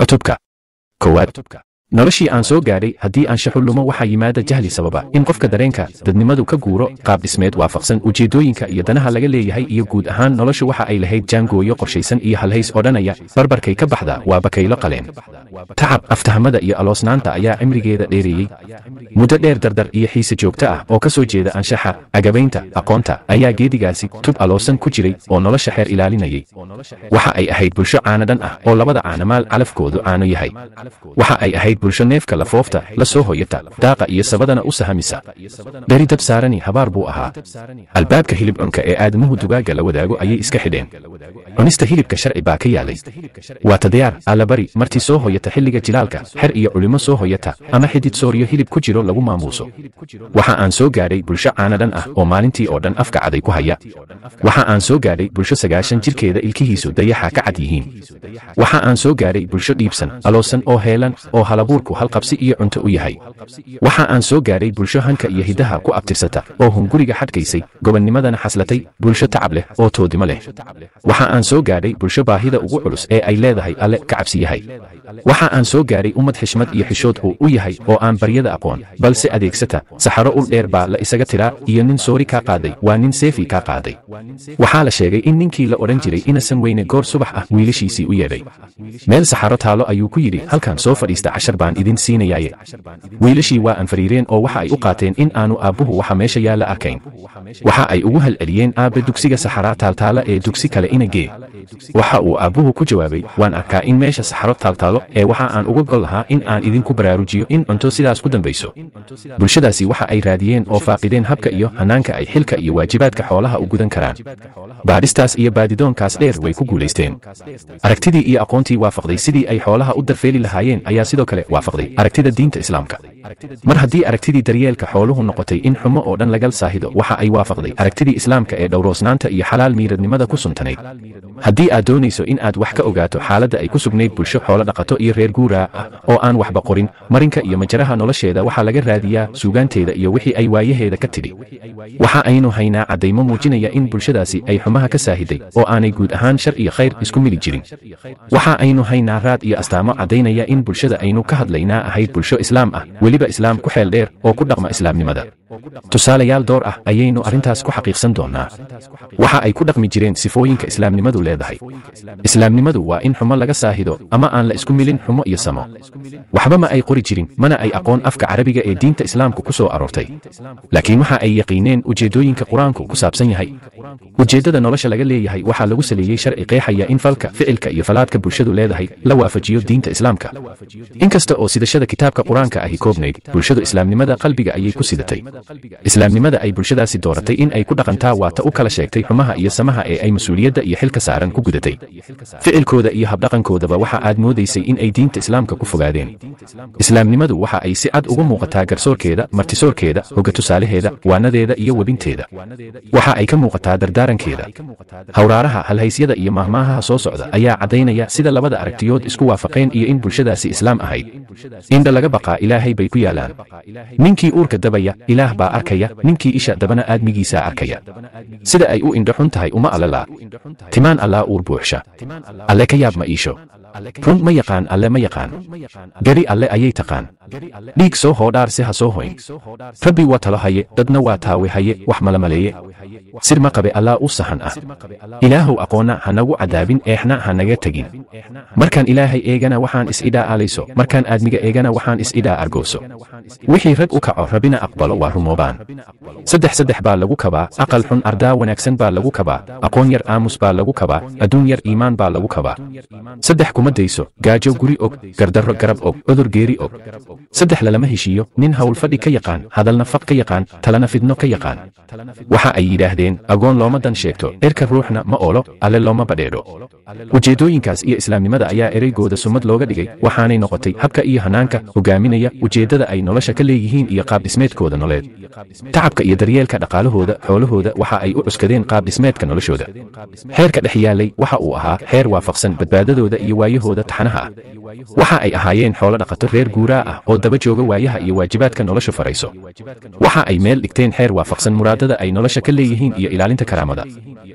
cutubka koowaad noloshii aan soo gaadhay haddii aan shaxullumo waxaa yimaada jahli sababa in qofka dareenka dadnimadu ka guuro qaab dhismeed waafaqsan ujeeddooyinka iyo danaha laga leeyahay iyo guud ahaan noloshu waxa ay lahayd jaangooyo qorshaysan iyo halhays odhanaya barbarkay ka baxda waa bakaylo qaleen tacab aftahamada iyo aloosnaanta ayaa cimrigeeda dheereeyey muddo dheer dardar iyo xiise joogto ah oo ka soo jeeda anshaxa agabaynta aqoonta ayaa geedigaasi tub aloosan ku jiray oo nolosha xeer ilaalinayay waxa ay ahayd bulsho caanadhan ah oo labada caanamaal calafkoodu caano yahay waxa ay ahayd bulsho neefka lafoofta la soo hoyata daaqa iyo sabadana u sahamisa beri dab saarani habaar buu ahaa albaabka hilib cunka ee aadamuhu dugaagga la wadaago ayay iska xidheen cunista hilibka sharci baa ka yaalay waa tadayaar allabari martii soo hoyata xilliga jilaalka xer iyo culimo soo hoyata ama xidid sooriyo hilib ku jiro lagu maamuuso waxa aan soo gaadhay bulsho caanadhan ah oo maalintii oo dhan afka caday ku haya waxa aan soo gaadhay bulsho sagaashan jirkeeda ilkihiisu dayaxa ka cad yihiin waxa aan soo gaadhay bulsho dhiibsan aloosan oo heelan oo halabuurku halqabsi iyo cunto u yahay waxa aan soo gaadhay bulsho hanka iyo hiddaha ku abtirsata oo hunguriga xadhkaysay gobannimadana xaslatay bulsho tacab leh oo toodimo leh waxa aan soo gaadhay bulsho baahida ugu culus ee ay leedahay alle ka cabsi yahay waxa aan soo gaadhay ummad xishmad iyo xishood uu u yahay oo aan baryada aqoon balse adeegsata saxaro ul dheer baa la isaga tiraa iyo nin soori kaa qaaday waa nin seefi kaa qaaday waxaa la sheegay in ninkii la odhan jiray inasan weyne goor subax ah wiilashiisii u yeedhay meel saxaro taalo ayuu ku yidhi halkan soo fadhiista cashar baan idin siinayaaye wiilashii waa aan fariireen oo waxa ay u qaateen in aanu aabbuhu waxa meesha yaalla arkayn waxa ay ugu halceliyeen aabbe dugsiga saxaraa taaltaala ee dugsi kale ina gee waxa uu aabbuhu ku jawaabay waan arkaa in meesha saxaro taaltaalo ee waxa aan uga gol lahaa in aan idinku baraarujiyo in cunto sidaas ku dambayso bulshadaasi waxa ay raadiyeen oo faaqideen habka iyo hanaanka ay xilka iyo waajibaadka xoolaha u gudan karaan baadhistaas iyo baadidoonkaas dheer way ku guulaysteen aragtidii iyo aqoontii waafaqday sidii ay xoolaha u darfeeli lahaayeen ayaa sidoo kale waafaqday aragtida diinta islaamka mar haddii aragtidii daryeelka xooluhu noqotay in xumo oo dhan lagal saahido waxa ay waafaqday aragtidii islaamka ee dhowroosnaanta iyo xalaal miiradnimada ku suntanayd haddii aad doonayso in aad wax ka ogaato xaaladda ay ku sugnayd bulsho xoolo dhaqato iyo reer guuraa ah oo aan waxba qorin marinka iyo majaraha nolosheeda waxaa laga raadiyaa suugaanteeda iyo wixii ay waayaheeda ka tidhi waxa aynu haynaa caddaymo muujinaya in bulshadaasi ay xumaha ka saahiday oo aanay guud ahaan shar iyo khayr isku mili jirin waxa aynu haynaa raad iyo astaamo caddaynaya in bulshada aynu ka hadlaynaa ahayd bulsho islaam ah weliba islaam ku xeel dheer oo ku dhaqma islaamnimada tusaalayaal door ah ayaynu arrintaas ku xaqiiqsan doonnaa waxa ay ku dhaqmi jireen sifooyinka islaamnimadu leedahay islaamnimadu waa in xumo laga saahido ama aan la isku milin xumo iyo samo waxba ma ay qori jirin mana ay aqoon afka carabiga ee diinta islaamku ku soo aroortay laakiin waxa ay yaqiineen ujeeddooyinka qur-aanku ku saabsan yahay ujeeddada nolosha laga leeyahay waxaa lagu saleeyey sharci qeexaya in falka ficilka iyo falaadka bulshadu leedahay la waafajiyo diinta islaamka inkasta oo sidashada kitaabka qur-aanka ahi koobnayd bulshadu islaamnimada qalbiga ayay ku sidatay islaamnimada ay bulshadaasi dooratay in ay ku dhaqantaa waa ta u kala sheegtay xumaha iyo samaha ee ay mas-uuliyadda iyo xilka saaran ku gudatay ficilkooda iyo habdhaqankoodaba waxa aad moodaysay in ay diinta islaamka ku fogaadeen islaamnimadu waxa ay si cad uga muuqataa garsoorkeeda martisoorkeeda hogga tusaalaheeda waanadeeda iyo webinteeda waxa ay ka muuqataa dardaarankeeda hawraaraha halhaysyada iyo mahmaahaha soo socda ayaa caddaynaya sida labada aragtiyood isku waafaqeen iyo in bulshadaasi islaam ahayd indha laga baqaa ilaahay bay ku yaalaan ninkii uurka dabaya ilaah baa arkaya ninkii isha dabana aadmigiisaa arkaya sida ay u indho xun tahay uma allalaa timaan allaa uur buuxsha alle ka yaab ma iisho run ma yaqaan alle ma yaqaan gari alle ayay taqaan dhiig soo hoodhaar si ha soo hoyn rabbi waa talo haye dadna waa taawe haye wax mala maleeye sir ma qabe allaa u sahan ah ilaahow aqoonna ha nagu cadaabin eexna ha naga tegin markaan ilaahay eegana waxaan is-idhaa alayso markaan aadmiga eegana waxaan is-idhaa argooso wixii rag u kaco rabbina aqbalo waa rumoobaan saddex saddex baa lagu kabaa aqal xun ardaa wanaagsan baa lagu kabaa aqoon yar aamus baa lagu kabaa adduun yar iimaan baa lagu kabaa saddex kuma dayso gaajo guri og gardarro garab og cudur geeri og saddex lalama heshiiyo nin howlfadhi ka yaqaan hadalna faq ka yaqaan talana fidno ka yaqaan waxa ay yidhaahdeen agoon looma dan sheegto erka ruuxna ma oolo alle looma badheedho ujeeddooyinkaas iyo islaamnimada ayaa ereygooda sumad looga dhigay waxaanay noqotay habka iyo hanaanka hogaaminaya ujeeddada ay nolosha ka leeyihiin iyo qaabdhismeedkooda noleed tacabka iyo daryeelka dhaqaalahooda xoolahooda waxa ay u cuskadeen qaabdhismeedka noloshooda xeerka dhex yaalay waxa uu ahaa xeer waafaqsan badbaadadooda iyo waayahooda taxanaha ah waxa ay ahaayeen xoolo dhaqato reer guuraa ah oo daba jooga waayaha iyo waajibaadka noloshu farayso waxa ay meel dhigteen xeer waafaqsan muraadada ay nolosha ka leeyihiin iyo ilaalinta karaamada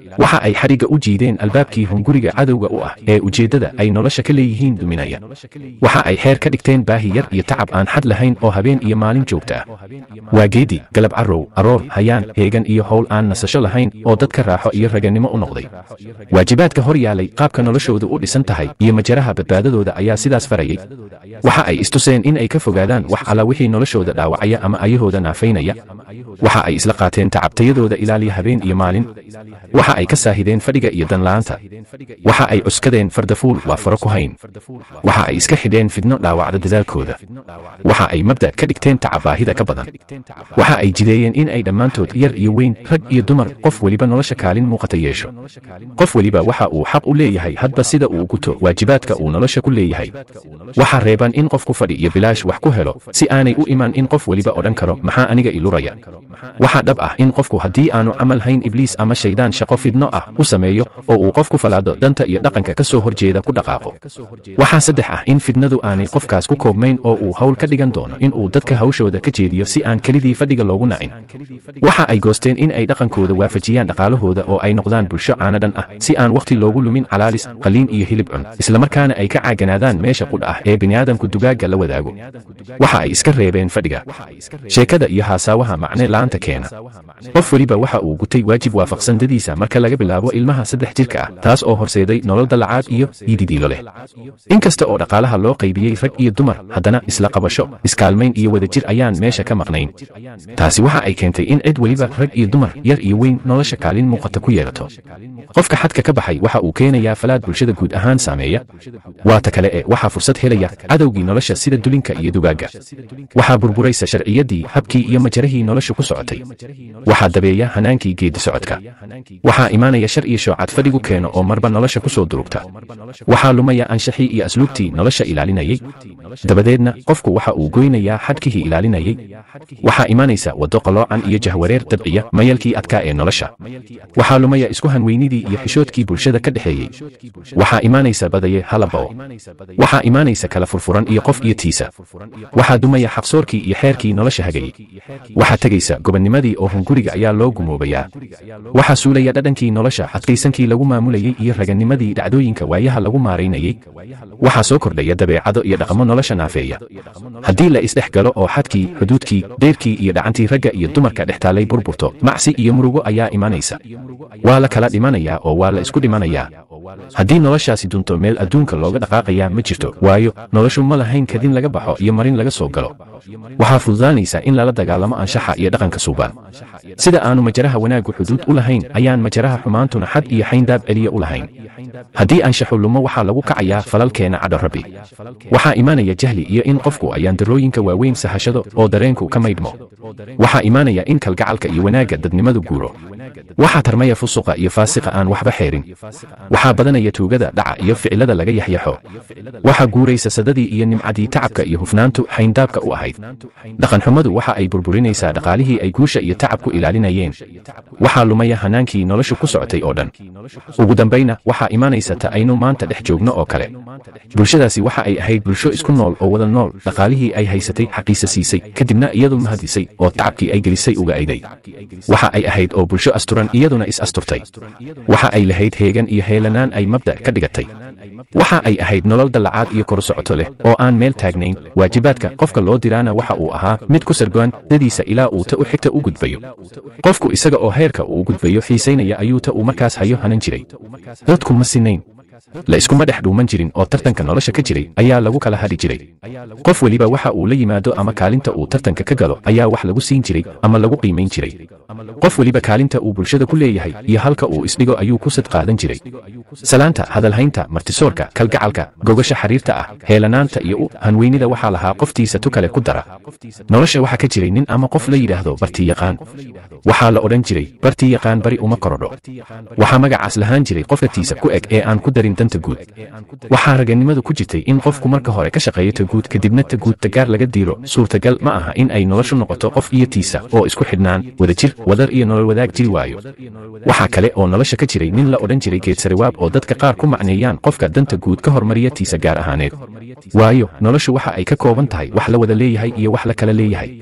waxa ay xadhigga u jiideen albaabkii hunguriga cadowga u ah ee ujeeddada ay nolosha ka leeyihiin duminaya waxa ay xeer ka dhigteen baahi yar iyo tacab aan xad lahayn oo habeen iyo maalin joogta ah waa geedi galab carrow aroor hayaan heegan iyo howl aan nasasho lahayn oo dadka raaxo iyo raganimo u noqday waajibaadka hor yaalay qaabka noloshoodu u dhisan tahay iyo majaraha badbaadadooda ayaa sidaas farayay waxa ay istuseen in ay ka fogaadaan wax alla wixii noloshooda dhaawacaya ama ayahooda naafaynaya waxa ay isla qaateen tacabtayadooda ilaaliya habeen iyo maalin waxa ay ka saahideen fadhiga iyo danla'aanta waxa ay cuskadeen fardafuul waa faro ku hayn waxa ay iska xidheen fidno dhaawacda dadaalkooda waxa ay mabda ka dhigteen tacab baahida ka badan waxa ay jideeyeen in ay dhammaantood yar iyo weyn rag iyo dumar qof weliba nolosha kaalin muuqata yeesho qof weliba waxa uu xaq u leeyahay hadba sida uu guto waajibaadka uu nolosha ku leeyahay waxa reeban in qofku fadhi iyo bilaash wax ku helo si aanay u iman in qof weliba odhan karo maxaa aniga iluraya waxa dhab ah in qofku haddii aanu camal hayn ibliis ama shaydaan shaqo fidno ah u sameeyo oo uu qofku falaado danta iyo dhaqanka ka soo horjeeda ku dhaqaaqo waxaa saddex ah in fidnadu aanay qofkaas ku koobmayn oo uu hawl ka dhigan doono in uu dadka hawshooda ka jeediyo si aan kelidii fadhiga loogu nacin waxa ay goosteen in ay dhaqankooda waafajiyaan dhaqaalahooda oo ay noqdaan bulsho caanadhan ah si aan wakhti loogu lumin calaalis qaliin iyo hilib cun islamarkaana ay ka caaganaadaan meesha qudha ah ee bini'aadamku dugaagga la wadaago waxa ay iska reebeen fadhiga sheekada iyo haasaawaha macne la'aanta keena qof weliba waxa uu gutay waajib waafaqsan dadiisa marka laga bilaabo ilmaha saddex jirka ah taas oo horseeday nolol dallacaad iyo iididiilo leh in kasta oo dhaqaalaha loo qaybiyey rag iyo dumar haddana isla qabasho iskaalmayn iyo wadajir ayaan meesha ka maqnayn taasi waxa ay keentay in cid weliba rag iyo dumar yar iyo weyn nolosha kaalin muuqata ku yeelato qofka xadka ka baxay waxa uu keenayaa falaad bulshada guud ahaan saameeya waa ta kale ee waxaa fursad helaya cadowgii nolosha sida dulinka iyo dugaagga waxaa burburaysa sharciyaddii habkii iyo majarahii nolosha ku socotay waxaa dabeeya hanaankii geedi socodka waxaa imaanaya shar iyo shoocad fadhigu keeno oo marba nolosha ku soo durugta waxaa lumaya anshaxii iyo asluubtii nolosha ilaalinayay dabadeedna qofku waxa uu goynayaa xadkihii ilaalinayay waxaa imaanaysa waddo qaloocan iyo jahwareer dabciya mayalkii adkaa ee nolosha waxaa lumaya isku hanweynidii iyo xishoodkii bulshada ka dhexeeyey waxaa imaanaysa badaye halabao waxaa imaanaysa kala furfuran iyo qof iyo tiisa waxaa dumaya xaqsoorkii iyo xeerkii nolosha hagayey waxaa tegaysa gobonnimadii oo hunguriga ayaa loo gumoobayaa waxaa suulaya dhadhankii nolosha adkaysankii lagu maamulayey iyo raganimadii dhacdooyinka waayaha lagu maaraynayey waxaa soo kordhaya dabeecado iyo dhaqamo nolosha naafeeya haddii la isdhex galo oo xadkii xuduudkii deyrkii iyo dhacantii ragga iyo dumarka dhex taallay burburto macsi iyo murugo ayaa imanaysa waa la kala dhimanayaa oo waa la isku dhimanayaa haddii noloshaasi dunto meel adduunka looga dhaqaaqayaa ma jirto waayo noloshu ma lahayn kadin laga baxo iyo marin laga soo galo waxaa fududaanaysa in lala dagaalamo anshaxa iyo dhaqanka suubaan sida aanu majaraha wanaaggu xuduud u lahayn ayaan majaraha xumaantuna xad iyo xayndaab celiya u lahayn haddii anshaxu lumo waxaa lagu kacayaa falalkeena cadho rabbi waxaa imaanaya jahli iyo in qofku ayaan darooyinka waaweyn sahashado oo dareenku ka maydhmo waxaa imaanaya in kalgacalka iyo wanaagga dadnimadu guuro waxaa tarmaya fusuqa iyo faasiqa aan waxba xeerin waxaa badanaya tuugada dhaca iyo ficilada laga yaxyaxo waxaa guuraysa sadadii iyo nimcadii tacabka iyo hufnaantu xayndaabka u ahayd dhaqanxumadu waxa ay burburinaysaa dhaqaalihii ay guusha iyo tacabku ilaalinayeen waxaa lumaya hanaankii noloshu ku socotay oo dhan ugu dambayna waxaa imaanaysa ta aynu maanta dhex joogno oo kale bulshadaasi waxa ay ahayd bulsho isku nool oo wada nool dhaqaalihii ay haysatay xaqiisa siisay kadibna iyadu mahadisay oo tacabkii ay gelisay uga ayday waxa ay ahayd oo bulsho asturan iyaduna is asturtay waxa ay lahayd heegan iyo heelanaan ay mabda ka dhigatay waxa ay ahayd nolol dallacaad iyo kor socoto leh oo aan meel taagnayn waajibaadka qofka loo diraana waxa uu ahaa mid ku sargoan dadiisa ilaa uu ta u xigta u gudbayo qofku isaga oo heerka uu gudbayo xiisaynaya ayuu ta uu markaas hayo hanan jiray dadku ma sinayn la iskuma dhex dhuuman jirin oo tartanka nolosha ka jiray ayaa lagu kala hadhi jiray qof weliba waxa uu la yimaado ama kaalinta uu tartanka ka galo ayaa wax lagu siin jiray ama lagu qiimayn jiray qof weliba kaalinta uu bulshada ku leeyahay iyo halka uu isdhigo ayuu ku sad qaadan jiray salaanta hadalhaynta martisoorka kalgacalka gogasha xariirta ah heelanaanta iyo u hanweynida waxaa lahaa qoftiisa tu kale ku dara nolosha waxaa ka jiray nin ama qof la yidhaahdo barti yaqaan waxaa la odhan jiray bartii yaqaan bari uma korodho waxaa magacaas lahaan jiray qofkatiisa ku eg ee aan ku darin danta guud waxaa raganimadu ku jirtay in qofku marka hore ka shaqeeyo ta guud kadibna ta guud tagaar laga diiro suurtagal ma aha in ay noloshu noqoto qof iyo tiisa oo isku xidhnaan wadajir wadar iyo nolol wadaag jiri waayo waxaa kale oo nolosha ka jiray nin la odhan jiray geedsariwaab oo dadka qaar ku macneeyaan qofka danta guud ka hormariya tiisa gaar ahaaneed waayo noloshu waxa ay ka kooban tahay wax la wada leeyahay iyo wax la kala leeyahay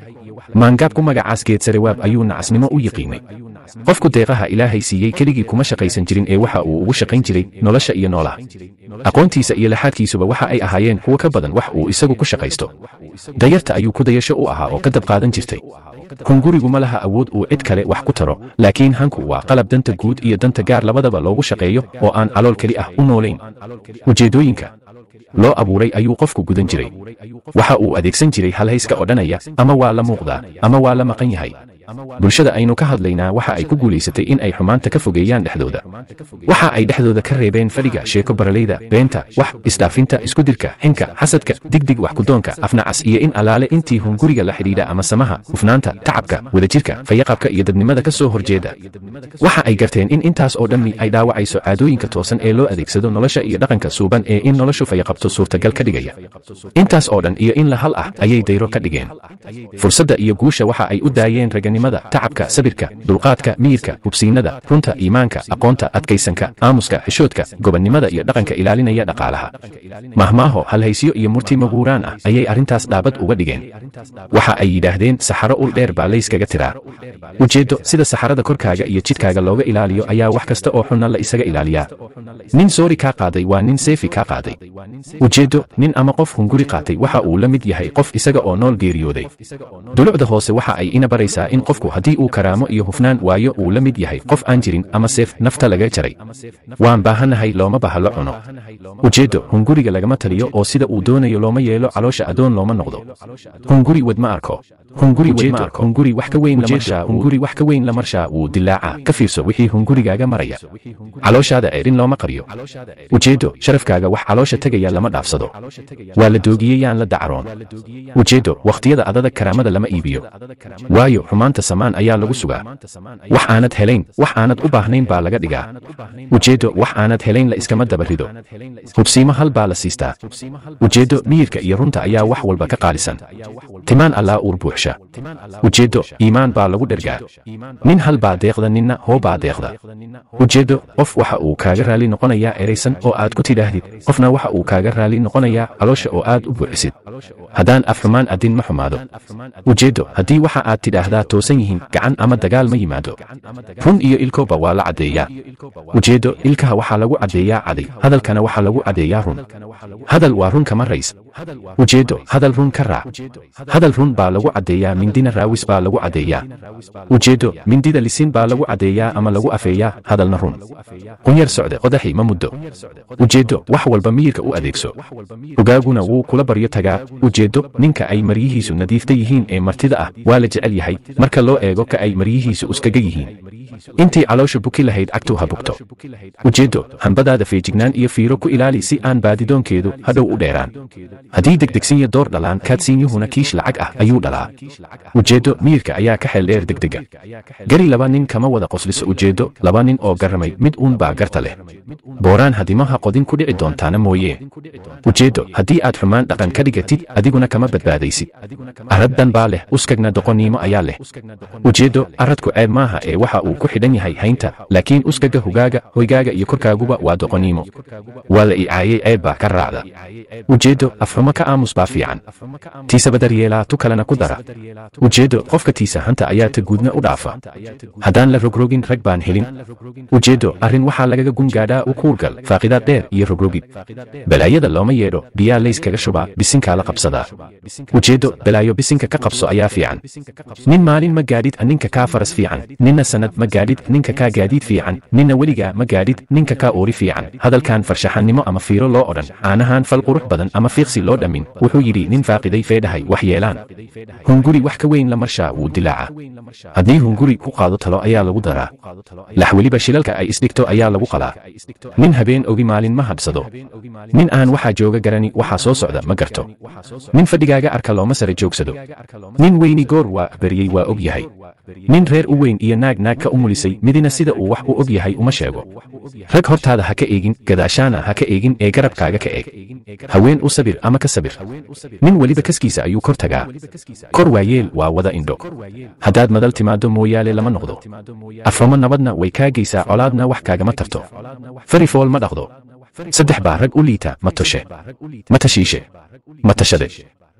maangaabku magacaas geedsarewaab ayuu nacasnimo u yiqiinay qofku deeqaha ilaahay siiyey keligii kuma shaqaysan jirin ee waxa uu ugu shaqayn jiray nolosha iyo noolaha aqoontiisa iyo laxaadkiisuba waxa ay ahaayeen kuwo ka badan wax uu isagu ku shaqaysto dayarta ayuu ku dayasho u ahaa oo ka dab qaadan jirtay hungurigu ma laha awood uu cid kale wax ku taro laakiin hanku waa qalab danta guud iyo danta gaar labadaba loogu shaqeeyo oo aan calool keli ah u noolayn ujeeddooyinka loo abuuray ayuu qofku gudan jiray waxa uu adeegsan jiray halhayska odhanaya ama waa la muuqdaa ama waa la maqan yahay bulshada aynu ka hadlaynaa waxa ay ku guulaysatay in ay xumaanta ka fogeeyaan dhexdooda waxa ay dhexdooda ka reebeen fadhiga sheeko baraleyda beenta wax isdhaafinta iskudirka xinka xasadka digdig wax kudoonka afnacas iyo in alaale intii hunguriga la xidhiidha ama samaha hufnaanta tacabka wadajirka fayaqabka iyo dadnimada ka soo horjeeda waxa ay garteen in intaas oo dhammi ay dhaawacayso caadooyinka toosan ee loo adeegsado nolosha iyo dhaqanka suuban ee in noloshu fayaqabto suurtagal ka dhigaya intaas oo dhan iyo in la hal ah ayay dayro ka dhigeen fursadda iyo guusha waxa ay u daayeen raganimada tacabka sabirka dulqaadka miyirka hubsiinada runta iimaanka aqoonta adkaysanka aamuska xishoodka gobonnimada iyo dhaqanka ilaalinaya dhaqaalaha mahmaaho halhaysyo iyo murti maguuraan ah ayay arrintaas dhaabad uga dhigeen waxa ay yidhaahdeen saxaro ul dheer baa layskaga tiraa ujeeddo sida saxarada korkaaga iyo jidhkaaga looga ilaaliyo ayaa wax kasta oo xunna la isaga ilaaliyaa nin soori kaa qaaday waa nin seefi kaa qaaday ujeeddo nin ama qof hunguri qaatay waxa uu la mid yahay qof isaga oo nool geeriyooday dulucda hoose waxa ay ina baraysaa in qofku haddii uu karaamo iyo hufnaan waayo uu la mid yahay qof aan jirin ama seef nafta laga jaray waan baahannahay looma baha la cuno ujeeddo hunguriga lagama taliyo oo sida uu doonayo looma yeelo caloosha adoon looma noqdo hunguri wad ma arko hunguri wad ma arko hunguri wax ka weyn la marshaa hunguri wax ka weyn la marshaa wuu dilaaca ka fiirso wixii hungurigaaga maraya calooshaada ceerin looma qariyo ujeeddo sharafkaaga wax caloosha tegaya lama dhaafsado waa la doogiyey yaan la dacaroon ujeeddo wakhtiyada adadag karaamada lama iibiyo waayo xumaanta samaan ayaa lagu sugaa wax aanad helayn wax aanad u baahnayn baa laga dhigaa ujeeddo wax aanad helayn la iskama dabarido hubsiimo hal baa la siistaa ujeeddo miyirka iyo runta ayaa wax walba ka qaalisan timaan allaa uur buuxsha ujeeddo iimaan baa lagu dhergaa nin hal baa deeqda ninna hoo baa deeqda ujeeddo qof waxa uu kaaga raali noqonayaa eraysan oo aad ku tidhaahdid qofna waxa uu kaaga raali noqonayaa caloosha oo aad u buuxisid haddaan af xumaan adin ma xumaado ujeeddo haddii waxa aad tidhaahdaa toosan yihiin gacan ama dagaal ma yimaado run iyo ilkoba waa la caddeeyaa ujeeddo ilkaha waxaa lagu caddeeyaa caday hadalkana waxaa lagu caddeeyaa run hadal waa run kama rays ujeeddo hadal run ka raac hadal run baa lagu caddeeyaa mindina raawis baa lagu caddeeyaa ujeeddo mindida lisin baa lagu caddeeyaa ama lagu afeeyaa hadalna run qunyar socde qodaxi ma muddo ujeeddo wax walba miyirka u adeegso ogaaguna wuu kula baryo tagaa ujeeddo ninka ay maryihiisu nadiifta yihiin ee martida ah waa la jecel yahay marka loo eego ka ay maryihiisu uskaga yihiin intii caloosha buki lahayd cagtu ha bugto ujeeddo hambadaada feejignaan iyo fiiro ku ilaali si aan baadidoonkeedu hadhow u dheeraan haddii degdegsinya door dhalaan kaadsiinyuhuna kiish lacag ah ayuu dhalaa ujeeddo miyirka ayaa ka xeel dheer degdega gari laba nin kama wada qosliso ujeeddo laba nin oo garramay mid uun baa garta leh booraan hadimaha qodin ku dhici doontaana mooyee ujeeddo haddii aad xumaan dhaqan ka dhigatid adiguna kama badbaadaysid araddan baa leh uskagna doqonniimo ayaa leh ujeeddo aradku ceeb maaha ee waxa uu ku xidhan yahay haynta laakiin uskaga hogaaga hoygaaga iyo korkaaguba waa doqonniimo waa la icaayey ceeb baa ka raacda ujeeddo afxumo ka aamus baa fiican tiisa badar yeelaa tu kalena ku dara ujeeddo qofka tiisa hanta ayaa ta guudna u dhaafa haddaan la rogrogin rag baan helin ujeeddo arrin waxaa lagaga gungaadhaa u kuurgal faaqidaad dheer iyo rogrogid balaayada looma yeedho biyaa layskaga shubaa bisinkaa la qabsadaa ujeeddo balaayo bisinka ka qabso ayaa fiican nin maalin ma gaadhid ninka kaa faras fiican ninna sanad ma gaadhid ninka kaa gaadiid fiican ninna weligaa ma gaadhid ninka kaa oori fiican hadalkan farshaxannimo ama fiiro loo odhan caanahan fal qurux badan ama fiiqsi loo dhammin wuxuu yidhi nin faaqiday feedhahay wax yeelaan hunguri wax ka weyn la marshaa wuu dilaaca haddii hunguri ku qaado talo ayaa lagu daraa lax weliba shilalka ay isdhigto ayaa lagu qalaa nin habeen ogi maalin ma hadhsado nin aan waxaa jooga garani waxaa soo socda ma garto nin fadhigaaga arka looma sare joogsado nin weyni goor waa baryey waa og yahay nin reer u weyn iyo naag naag ka umulisay midina sida uu wax u og yahay uma sheego rag hortaada ha ka eegin gadaashaana ha ka eegin ee garabkaaga ka eeg haween u sabir ama ka sabir nin weliba kaskiisa ayuu kor tagaa kor waayeel waa wada indho haddaad madal timaado mooyaale lama noqdo aframo nabadna way kaa geysaa colaadna wax kaagama tarto fari fool ma dhaqdo saddex baa rag u liita ma toshe ma tashiishe ma tashade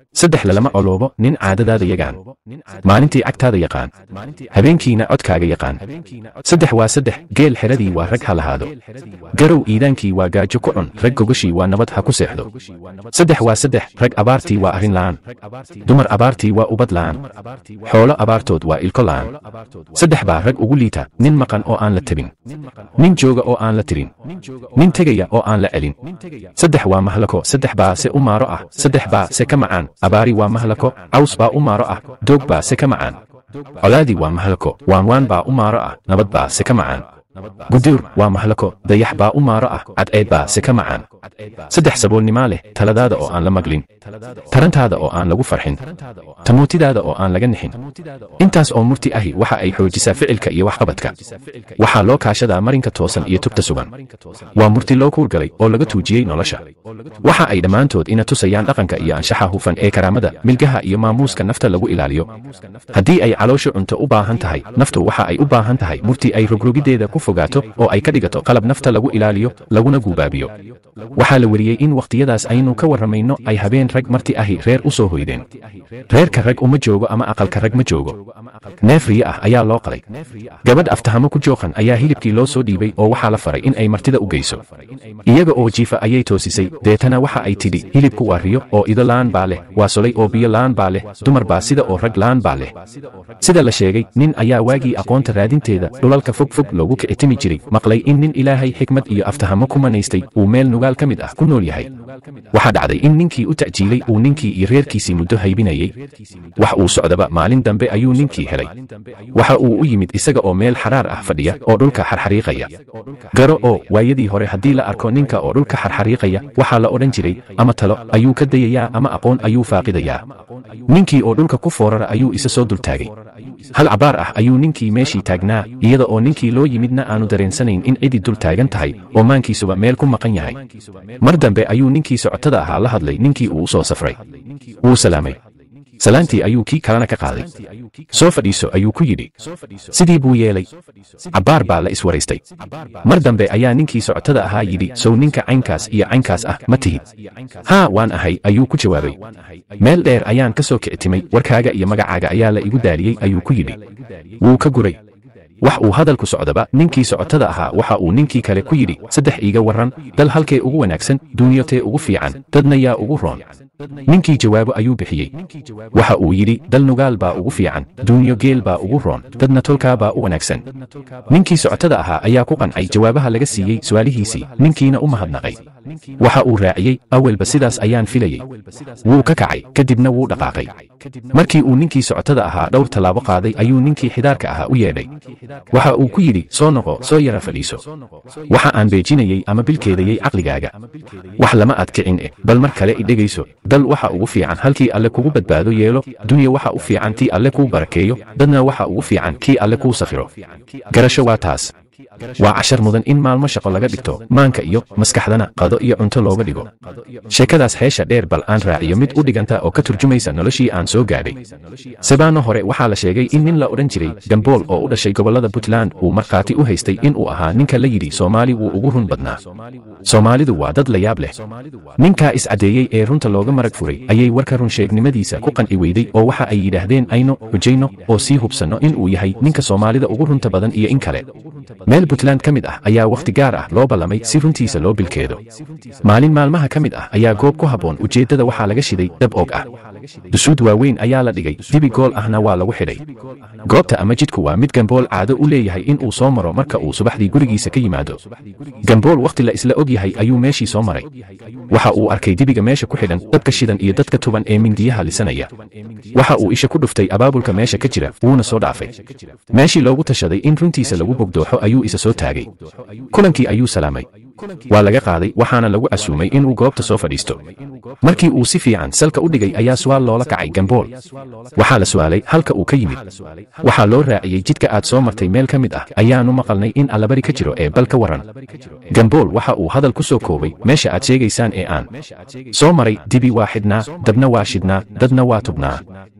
saddex lalama oloobo nin caadadaada yaqaan maalintii cagtaada yaqaan habeenkiina codkaaga yaqaan saddex waa saddex geel xeradii waa rag ha lahaado garow iidaankii waa gaajo ku cun rag gogoshii waa nabad ha ku seexdo saddex waa saddex rag abaartii waa arrin la'aan dumar abaartii waa ubad la'aan xoolo abaartood waa ilko la'aan saddex baa rag ugu liita nin maqan oo aan la tabin nin jooga oo aan la tirin nin tegaya oo aan la celin saddex waa mahlako saddex baa se u maaro ah saddex baa se ka macaan abaari waa mahlako caws baa u maaro ah doog baa se ka macaan colaadii waa mahlako waanwaan baa u maaro ah nabad baa se ka macaan guduur waa mahlako dayax baa u maaro ah cadceed baa se ka macaan saddex saboolnimaa leh taladaada oo aan la maglin tarantaada oo aan lagu farxin tamuutidaada oo aan laga nixin intaas oo murti ahi waxa ay xoojisaa ficilka iyo waxqabadka waxaa loo kaashadaa marinka toosan iyo tubta sugan waa murti loo kuurgalay oo laga tuujiyey nolosha waxa ay dhammaantood ina tusayaan dhaqanka iyo anshaxa hufan ee karaamada milgaha iyo maamuuska nafta lagu ilaaliyo haddii ay caloosha cunto u baahan tahay naftu waxa ay u baahan tahay murti ay rogrogiddeeda ku fogaato oo ay ka dhigato qalab nafta lagu ilaaliyo laguna guubaabiyo waxaa la weriyey in wakhtiyadaas aynu ka warramayno ay habeen rag marti ahi reer u soo hoydeen reerka rag uma joogo ama aqalka rag ma joogo neef riye ah ayaa loo qalay gabadh aftahamo ku jooqan ayaa hilibkii loo soo dhiibay oo waxaa la faray in ay martida u geyso iyaga oo jiifa ayay toosisay deetana waxa ay tidhi hilibku waa riyo oo ido la'aan baa leh waa solay oo biyo la'aan baa leh dumar baa sida oo rag la'aan baa leh sida la sheegay nin ayaa waagii aqoonta raadinteeda dhulalka fog fog loogu kicitimi jiray maqlay in nin ilaahay xikmad iyo aftahamo ku manaystay uu meel nugaal ka mid ah ku nool yahay waxaa dhacday in ninkii u ta'jiilay uu ninkii iyo reerkiisii muddo haybinayey wax uu socdaba maalin dambe ayuu ninkii helay waxa uu u yimid isaga oo meel xaraar ah fadhiya oo dhulka xarxariiqaya garo oo waayadii hore haddii la arko ninka oo dhulka xarxariiqaya waxaa la odhan jiray ama talo ayuu ka dayayaa ama aqoon ayuu faaqidayaa ninkii oo dhulka ku foorara ayuu isa soo dultaagay hal cabaar ah ayuu ninkii meeshii taagnaa iyada oo ninkii loo yimidna aanu dareensanayn in cidii dul taagan tahay oo maankiisuba meel ku maqan yahay mar dambe ayuu ninkii socotada ahaa la hadlay ninkii uu u soo safray wuu salaamay salaantii ayuu kii kalena ka qaaday soo fadhiiso ayuu ku yidhi sidii buu yeelay cabbaar baa la iswaraystay mar dambe ayaa ninkii socotada ahaa yidhi sow ninka caynkaas iyo caynkaas ah ma tihid haa waan ahay ayuu ku jawaabay meel dheer ayaan ka soo kictimay warkaaga iyo magacaaga ayaa la igu daaliyey ayuu ku yidhi wuu ka guray wax uu hadalku socdaba ninkii socotada ahaa waxa uu ninkii kale ku yidhi saddex iiga warran dal halkee ugu wanaagsan duunyo tee ugu fiican dadna yaa ugu roon ninkii jawaabo ayuu bixiyey waxa uu yidhi dal nugaal baa ugu fiican duunyo geel baa ugu roon dadna tolkaa baa u wanaagsan ninkii socotada ahaa ayaa ku qancay jawaabaha laga siiyey su'aalihiisii ninkiina u mahadnaqay waxa uu raaciyey awalba sidaas ayaan filayey wuu ka kacay kadibna wuu dhaqaaqay markii uu ninkii socotada ahaa dhowr tallaabo qaaday ayuu ninkii xidaarka ahaa u yeedhay waxa uu ku yidhi soo noqo soo yara fadhiiso waxa aan beejinayey ama bilkeedayey caqligaaga wax lama aad kicin eh bal mar kale idhegayso dal waxa ugu fiican halkii alle kugu badbaado yeelo dunya waxa u fiican tii alle kuu barakeeyo dadna waxa ugu fiican kii alle kuu sakhiro garasho waa taas waa cashar mudan in maalmo shaqo laga dhigto maanka iyo maskaxdana qado iyo cunto looga dhigo sheekadaas heesha dheer bal aan raaciyo mid u dhiganta oo ka turjumaysa noloshii aan soo gaadhay sabaano hore waxaa la sheegay in nin la odhan jiray gambool oo u dhashay gobollada puntland uu markhaati u haystay in uu ahaa ninka la yidhi soomaali wuu ugu run badnaa soomaalidu waa dad la yaab leh ninkaa iscaddeeyey ee runta looga marag furay ayay warka runsheegnimadiisa ku qanci weyday oo waxa ay yidhaahdeen ayno xujayno oo sii hubsanno in uu yahay ninka soomaalida ugu runta badan iyo in kale meel puntland ka mid ah ayaa wakhti gaar ah loo ballamay si runtiisa loo bilkeedo maalin maalmaha ka mid ah ayaa goob ku habboon ujeeddada waxaa laga shiday dab og ah dusuud waaweyn ayaa la dhigay dibi gool ahna waa lagu xidhay goobta ama jidku waa mid gambool caado u leeyahay in uu soo maro marka uu subaxdii gurigiisa ka yimaado gambool wakhti la isla og yahay ayuu meeshii soo maray waxa uu arkay dibiga meesha ku xidhan dadka shidan iyo dadka tuban ee mindiyaha lisanaya waxa uu isha ku dhuftay abaabulka meesha ka jira wuuna soo dhaafay meeshii loogu tashaday in runtiisa lagu bogdooxo ayuu isa soo taagay kulankii ayuu salaamay waa laga qaaday waxaana lagu casuumay inuu goobta soo fadhiisto markii uu si fiican salka u dhigay ayaa su'aal loola kacay gambool waxaa la su'aalay halka uu ka yimid waxaa loo raaciyey jidka aad soo martay meel ka mid ah ayaanu maqalnay in allabari ka jiro ee bal ka warran gambool waxa uu hadal ku soo koobay meesha aad sheegaysaan ee aan soo maray dibi waa xidhnaa dabna waa shidhnaa dadna waa tubnaa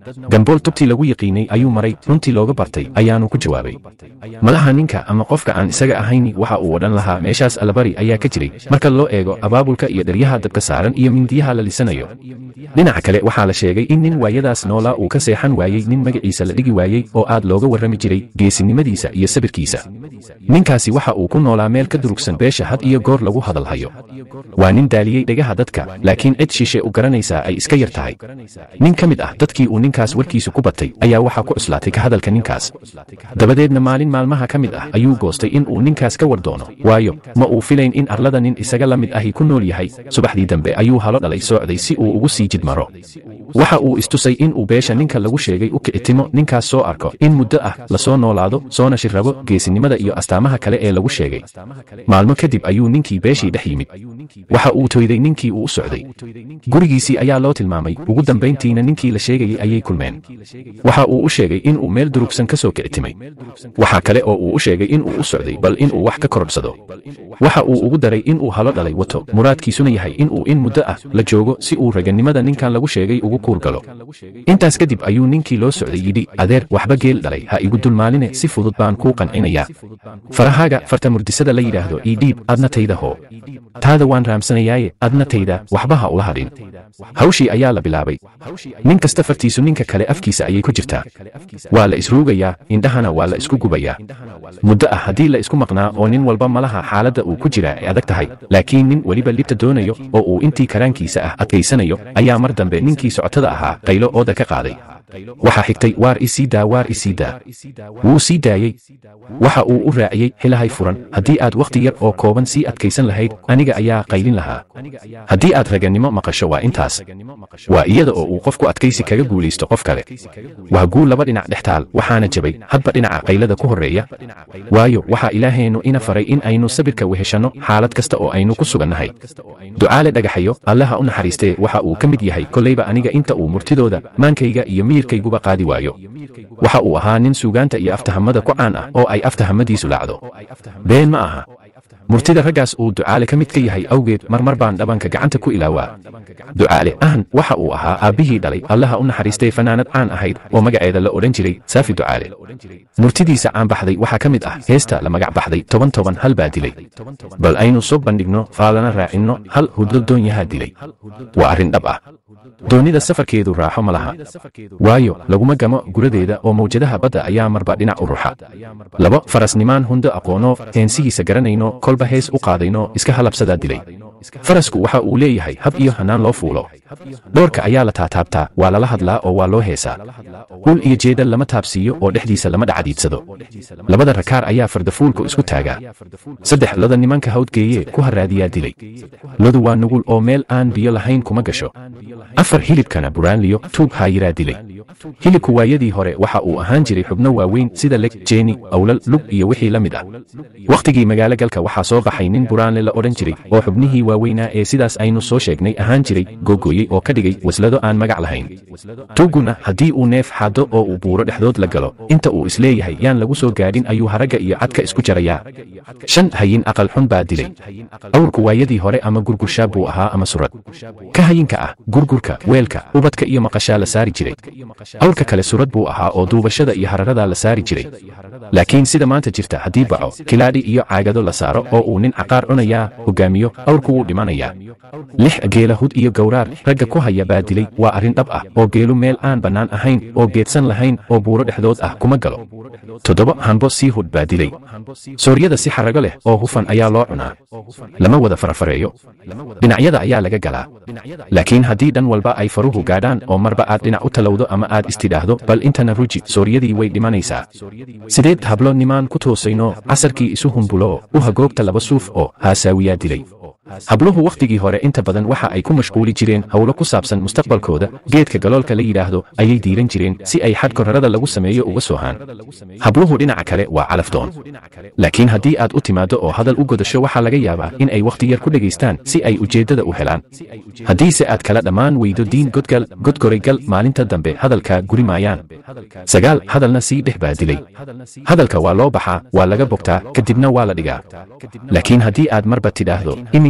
gambool tubtii lagu yiqiinay ayuu maray runtii looga bartay ayaanu ku jawaabay malaha ninka ama qofka aan isaga ahayni waxa uu odhan lahaa meeshaas allabari ayaa ka jiray marka loo eego abaabulka iyo dheryaha dabka saaran iyo mindiyaha la lisanayo dhinaca kale waxaa la sheegay in nin waayadaas noolaa uu ka seexan waayey nin magaciisa la dhigi waayey oo aad looga warrami jiray geesinimadiisa iyo sabirkiisa ninkaasi waxa uu ku noolaa meel ka durugsan beesha had iyo goor lagu hadalhayo waa nin daaliyey dhegaha dadka laakiin cid shishe u garanaysaa ay iska yar tahay nin ka mid ah dadkii uu ninkaas warkiisu ku batay ayaa waxaa ku cuslaatay ka hadalka ninkaas dabadeedna maalin maalmaha ka mid ah ayuu goostay in uu ninkaas ka war doono waayo ma uu filayn in arlada nin isaga la mid ahi ku nool yahay subaxdii dambe ayuu halo dhalay soocday si uu ugu sii jidmaro waxa uu istusay in uu beesha ninka lagu sheegay u kicitimo ninkaas soo arko in muddo ah lasoo noolaado soona shirrabo geesinimada iyo astaamaha kale ee lagu sheegay maalmo kadib ayuu ninkii beeshii dhex yimid waxa uu toyday ninkii uu u socday gurigiisii ayaa loo tilmaamay ugu dambayntiina ninkii la sheegayey ayay kulmeen waxa uu u sheegay in uu meel durugsan ka soo kicitimay waxa kale oo uu u sheegay in uu u socday bal in uu wax ka korodhsado waxa uu ugu daray in uu halo dhalay wato muraadkiisuna yahay in uu in muddo ah la joogo si uu raganimada ninkan lagu sheegay ugu kuur galo intaas kadib ayuu ninkii loo socday yidhi adeer waxba geel dhalay ha igu dulmaaline si fudud baan kuu qancinayaa farahaaga farta murdisada la yidhaahdo ii dhiib adna tayda hoo taada waan raamsanayaaye adna tayda waxba ha ula hadhin hawshii ayaa la bilaabay nin kasta fartiisu ninka kale afkiisa ayay ku jirtaa waa la isruugayaa indhahana waa la isku gubayaa muddo ah haddii la isku maqnaa oo nin walba malaha xaaladda uu ku jiraa ay adag tahay laakiin nin weliba libta doonayo oo uu intii karaankiisa ah adkaysanayo ayaa mar dambe ninkii socotada ahaa qaylo ooda ka qaaday waxaa xigtay waar isii daa waar isii daa wuu sii daayey waxa uu u raaciyey xilahay furan haddii aad wakhti yar oo kooban sii adkaysan lahayd aniga ayaa qaylin lahaa haddii aad ragannimo maqasho waa intaas waa iyada oo uu qofku adkaysi kaga guulaysto qof kale waa guul laba dhinac dhex taal waxaana jabay hadba dhinaca qaylada ku horreeya waayo waxaa ilaaheennu ina faray in aynu sabirka weheshanno xaalad kasta oo aynu ku sugannahay ducaale dhagaxayo allaha u naxariistee waxa uu ka mid yahay kollayba aniga inta uu murtidooda maankayga iyo miyirkayguba qaadi waayo waxa uu ahaa nin suugaanta iyo aftahamada ku caan ah oo ay aftahamadiisu laacdo been ma aha murtida raggaas uu ducaale ka mid ka yahay awgeed marmar baan dhabanka gacanta ku ilaawaa ducaale ahan waxa uu ahaa aabbihii dhalay allaha u naxariistay fanaanad caan ahayd oo magaceeda la odhan jiray saafi ducaale murtidiisa caan baxday waxaa ka mid ah heesta la magac baxday toban toban hal baa dilay bal aynu soo bandhigno faalana raacinno hal hudlo doonyahaa dilay waa arrin dhab ah doonida safarkeedu raaxo ma laha waayo laguma gamo guradeeda oo mawjadaha badda ayaa marba dhinac u ruxa laba farasnimaan hundo aqoonoo heensihiisa garanayno kolba hees u qaadayno iska halabsadaa dilay farasku waxa uu leeyahay hab iyo hannaan loo fuulo dhoorka ayaa la taataabtaa waa lala hadlaa oo waa loo heesaa hul iyo jeeda lama taabsiiyo oo dhexdiisa lama dhacadiidsado labada rakaar ayaa fardafuulku isku taagaa saddex loda nimanka hawdgeeye ku haraadiyaa dilay lodu waa nugul oo meel aan biyo lahayn kuma gasho afar hilibkana buraanliyo tuug haayiraa dilay hilibku waayadii hore waxa uu ahaan jiray xubno waaweyn sida leg jeeni awlal lug iyo wixii la mid ah wakhtigii magaalo galka waxaa soo baxay nin buraanle la odhan jiray oo xubnihii waaweynaa ee sidaas aynu soo sheegnay ahaan jiray googoyey oo ka dhigay waslado aan magac lahayn tuugguna haddii uu neef xaddo oo uu buuro dhexdood la galo inta uu isleeyahay yaan lagu soo gaadhin ayuu haragga iyo cadka isku jarayaa shan hayin aqal xun baa dilay awrku waayadii hore ama gurgurshaab buu ahaa ama surad ka hayinka ah gurgurka weelka ubadka iyo maqashaa la saari jiray awrka kale surad buu ahaa oo duubashada iyo hararadaa la saari jiray laakiin sida maanta jirta haddii baco kilaadhi iyo caagado la saaro oo uu nin caqaar cunayaa hogaamiyo awrku wuu dhimanayaa lix geela hud iyo gowraar ragga ku haya baa dilay waa arrin dhab ah oo geelu meel aan bannaan ahayn oo geedsan lahayn oo buuro dhexdood ah kuma galo toddoba hanbo sii hud baa dilay sooryada si xarago leh oo hufan ayaa loo cunaa lama wada farafareeyo dhinacyada ayaa laga galaa laakiin haddii dhan walba ay faruhu gaadhaan oo marba aad dhinac u talowdo ama aad istidhaahdo bal intana ruji sooryadii way dhimanaysaa sideed hablo nimaan ku toosayno casarkii isu humbulo u hagoogta laba suuf oo haasaawiyaa dilay habluhu wakhtigii hore inta badan waxa ay ku mashquuli jireen howlo ku saabsan mustaqbalkooda geedka galoolka la yidhaahdo ayay diiran jireen si ay xadh korarada lagu sameeyo uga soohaan habluhu dhinaca kale waa calafdoon laakiin haddii aad u timaaddo oo hadal u godasho waxaa laga yaabaa in ay wakhti yar ku dhegaystaan si ay ujeeddada u helaan haddiise aad kala dhammaan weydo diin godgal godgoraygal maalinta dambe hadalkaa guri maayaan sagaal hadalna sii dhex baa dilay hadalka waa loo baxaa waa laga bogtaa kadibna waa la dhigaa laakiin haddii aad marba tidhaahdo iminka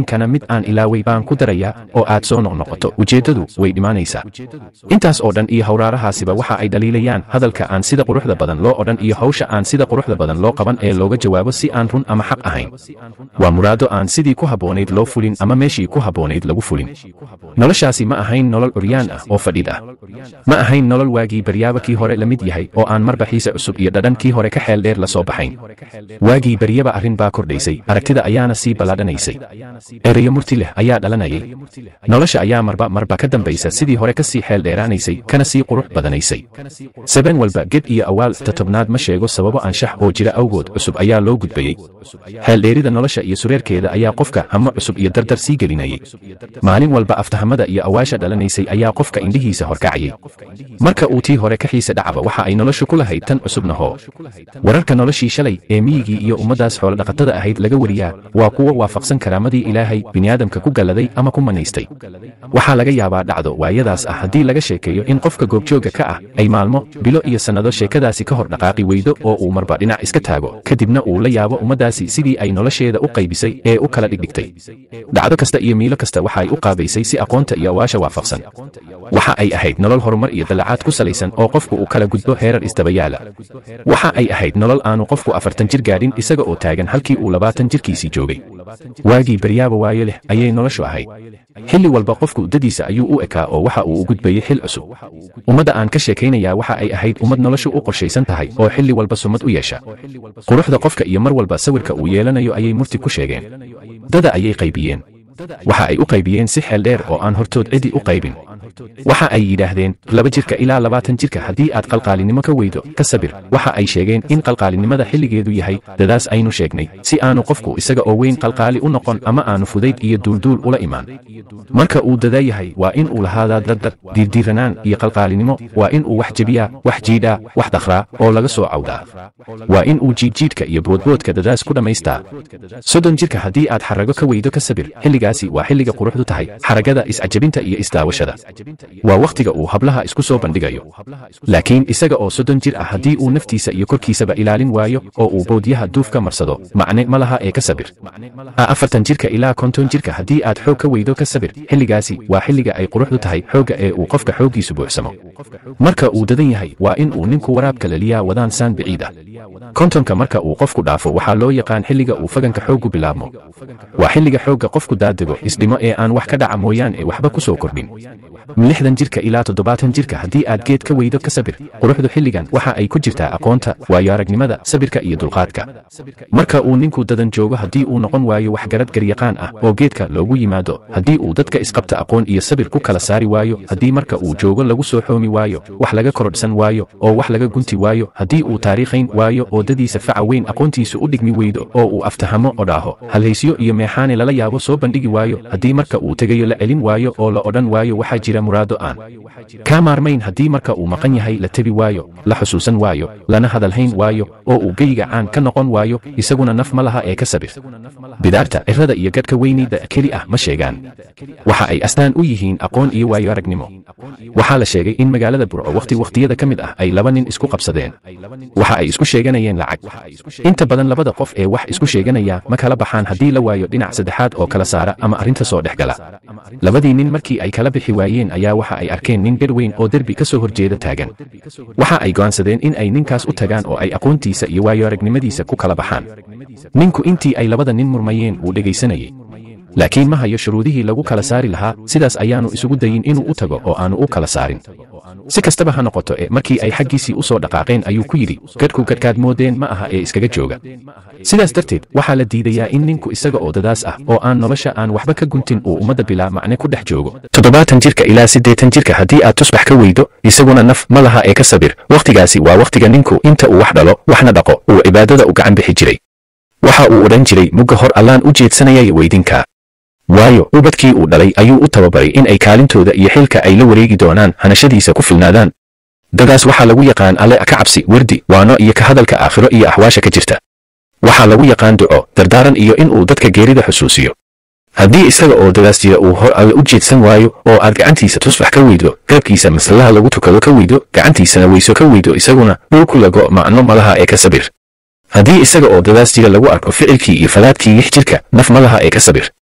iminkana mid aan ilaaway baan ku darayaa oo aad soo noqnoqoto ujeeddadu way dhimaanaysaa intaas oo dhan iyo hawraarahaasiba waxa ay dhaliilayaan hadalka aan sida quruxda badan loo odhan iyo hawsha aan sida quruxda badan loo qaban ee looga jawaabo si aan run ama xaq ahayn waa muraado aan sidii ku habboonayd loo fulin ama meeshii ku habboonayd lagu fulin noloshaasi ma ahayn nolol curyaan ah oo fadhid ah ma ahayn nolol waagii baryaaba kii hore la mid yahay oo aan marba xiise cusub iyo dhadhan kii hore ka xeel dheer la soo baxayn waagii baryaba arrin baa kordhaysay aragtida ayaana sii ballaadhanaysay ereyo murti leh ayaa dhalanayay nolosha ayaa marba marba ka dambaysa sidii hore ka sii xeel dheeraanaysay kana sii qurux badanaysay sabeen walba ged iyo awaal tatobnaad ma sheego sababo anshax oo jira awgood cusub ayaa loo gudbayey xeeldheerida nolosha iyo sureerkeeda ayaa qofka hamo cusub iyo dardar sii gelinayay maalin walba aftahamada iyo awaasha dhalanaysay ayaa qofka indhihiisa horkacayay marka uu tii hore ka xiise dhacba waxa ay noloshu ku lahayd tan cusubna hoo wararka noloshii shalay ee miyigii iyo ummaddaas xoolodhaqatada ahayd laga wariyaa waa kuwo waafaqsan karaamadii ilaahay bini'aadamka ku galladay ama ku manaystay waxaa laga yaabaa dhacdo waayadaas ah haddii laga sheekeeyo in qofka goobjoogga ka ah ay maalmo bilo iyo sannado sheekadaasi ka hor dhaqaaqi weydo oo uu marba dhinac iska taago kadibna uu la yaabo ummaddaasi sidii ay nolosheeda u qaybisay ee u kala dhigdhigtay dhacdo kasta iyo miilo kasta waxa ay u qaabaysay si aqoonta iyo awaasha waafaqsan waxa ay ahayd nolol horumar iyo dallacaad ku salaysan oo qofku uu kala gudbo heerar isdabayaala waxa ay ahayd nolol aanu qofku afartan jir gaadhin isaga oo taagan halkii uu labaatan jirkiisii joogay waagii baryaaba waayo leh ayay noloshu ahayd xilli walba qofku dadiisa ayuu u ekaa oo waxa uu u gudbayey xil cusub ummadda aan ka sheekaynayaa waxa ay ahayd ummad noloshu u qorshaysan tahay oo xilli walba sumad u yeesha quruxda qofka iyo mar walba sawirka uu yeelanayo ayay murti ku sheegeen dada ayay qaybiyeen waxa ay u qaybiyeen si xeel dheer oo aan hortood cidi u qaybin waxa ay yidhaahdeen laba jirka ilaa labaatan jirka haddii aad qalqaalinimo ka weydo ka sabir waxa ay sheegeen in qalqaalinimada xilligeedu yahay dadaas aynu sheegnay si aanu qofku isaga oo weyn qalqaali u noqon ama aanu fudayd iyo duulduul ula imaan marka uu dadaa yahay waa in uu lahaadaa dardar diirdiiranaan iyo qalqaalinimo waa in uu wax jebiyaa wax jiidhaa wax dakhraa oo laga soo cawdaa waa in uu jiidjiidka iyo boodboodka dadaas ku dhammaystaa soddon jirka haddii aad xarago ka weydo ka sabir xilligaasi waa xilliga quruxdu tahay xaragada iscajabinta iyo isdaawashada waa wakhtiga uu hablaha isku soo bandhigayo laakiin isaga oo soddon jir ah haddii uu naftiisa iyo korkiisaba ilaalin waayo oo uu boodyaha duuf ka marsado macne ma laha ee ka sabir afartan jirka ilaa konton jirka haddii aad xoog ka weydo ka sabir xilligaasi waa xilliga ay quruxdu tahay xoogga ee uu qofka xooggiisu buuxsamo marka uu dadan yahay waa in uu ninku waraabka laliyaa wadaan saan biciid ah kontonka marka uu qofku dhaafo waxaa loo yaqaan xilliga uu faganka xooggu bilaabmo waa xilliga xoogga qofku daadego isdhimo ee aan wax ka dhaca mooyaan ee waxba ku soo kordhin lixdan jirka ilaa toddobaatan jirka haddii aad geed ka weydo ka sabir quruxdu xilligan waxa ay ku jirtaa aqoonta waayo aragnimada sabirka iyo dulqaadka marka uu ninku dadan joogo haddii uu noqon waayo waxgarad garyaqaan ah oo geedka loogu yimaado haddii uu dadka isqabta aqoon iyo sabir ku kala saari waayo haddii marka uu joogo lagu soo xoomi waayo wax laga korodhsan waayo oo wax laga gunti waayo haddii uu taariikhayn waayo oo dadiisa faca weyn aqoontiisu u dhigmi weydo oo uu aftahamo oo dhaaho halhaysyo iyo meexaane lala yaabo soo bandhigi waayo haddii marka uu tegayo la celin waayo oo la odhan waayo waxaa jira muraado aan kaa maarmayn haddii marka uu maqan yahay la tebi waayo la xusuusan waayo lana hadalhayn waayo oo uu geyiga caan ka noqon waayo isaguna naf ma laha ee ka sabir bidaarta cirrada iyo gadhka weynida keli ah ma sheegaan waxa ay astaan u yihiin aqoon iyo waayo aragnimo waxaa la sheegay in magaalada burco wakhti wakhtiyada ka mid ah ay laba nin isku qabsadeen waxa ay isku sheeganayeen lacag inta badan labada qof ee wax isku sheeganaya ma kala baxaan haddii la waayo dhinac saddexaad oo kala saara ama arrinta soo dhex gala labadii nin markii ay kala bixi waayeen ayaa waxa ay arkeen nin gadh weyn oo derbi ka soo horjeeda taagan waxa ay go'aansadeen in ay ninkaas u tagaan oo ay aqoontiisa iyo waayo aragnimadiisa ku kala baxaan ninku intii ay labada nin murmayeen wuu dhegaysanayey laakiin ma hayo shuruudihii lagu kala saari lahaa sidaas ayaanu isugu dayin inuu u tago oo aanu u kala saarin si kastaba ha noqoto ee markii ay xaggiisii u soo dhaqaaqeen ayuu ku yidhi gadhku gadhkaad moodeen ma aha ee iskaga jooga sidaas darteed waxaa la diidayaa in ninku isaga oo dadaas ah oo aan nolosha aan waxba ka guntin uu ummadda bilaa macne ku dhex joogo toddobaatan jirka ilaa siddeetan jirka haddii aad tusbax ka weydo isaguna naf ma laha ee ka sabir wakhtigaasi waa wakhtiga ninku inta uu wax dhalo waxna dhaqo uu cibaadada u gacan bixi jiray waxa uu odhan jiray mugga hor allaan u jeedsanayay weydinkaa waayo ubadkii uu dhalay ayuu u tababaray in ay kaalintooda iyo xilka ay la wareegi doonaan hanashadiisa ku filnaadaan dadaas waxaa lagu yaqaan alle ka cabsi werdi waano iyo ka hadalka aakhiro iyo axwaasha ka jirta waxaa lagu yaqaan duco dardaaran iyo in uu dadka geerida xusuusiyo haddii isaga oo dadaas jira uu hor alle u jeedsan waayo oo aad gacantiisa tusbax ka weydo garabkiisa maslaha lagu tukado ka weydo gacantiisana weyso ka weydo isaguna dhulku lago macno malaha ee ka sabir haddii isaga oo dadaas jira lagu arko ficilkii iyo falaadkii yix jirka naf malaha ee ka sabir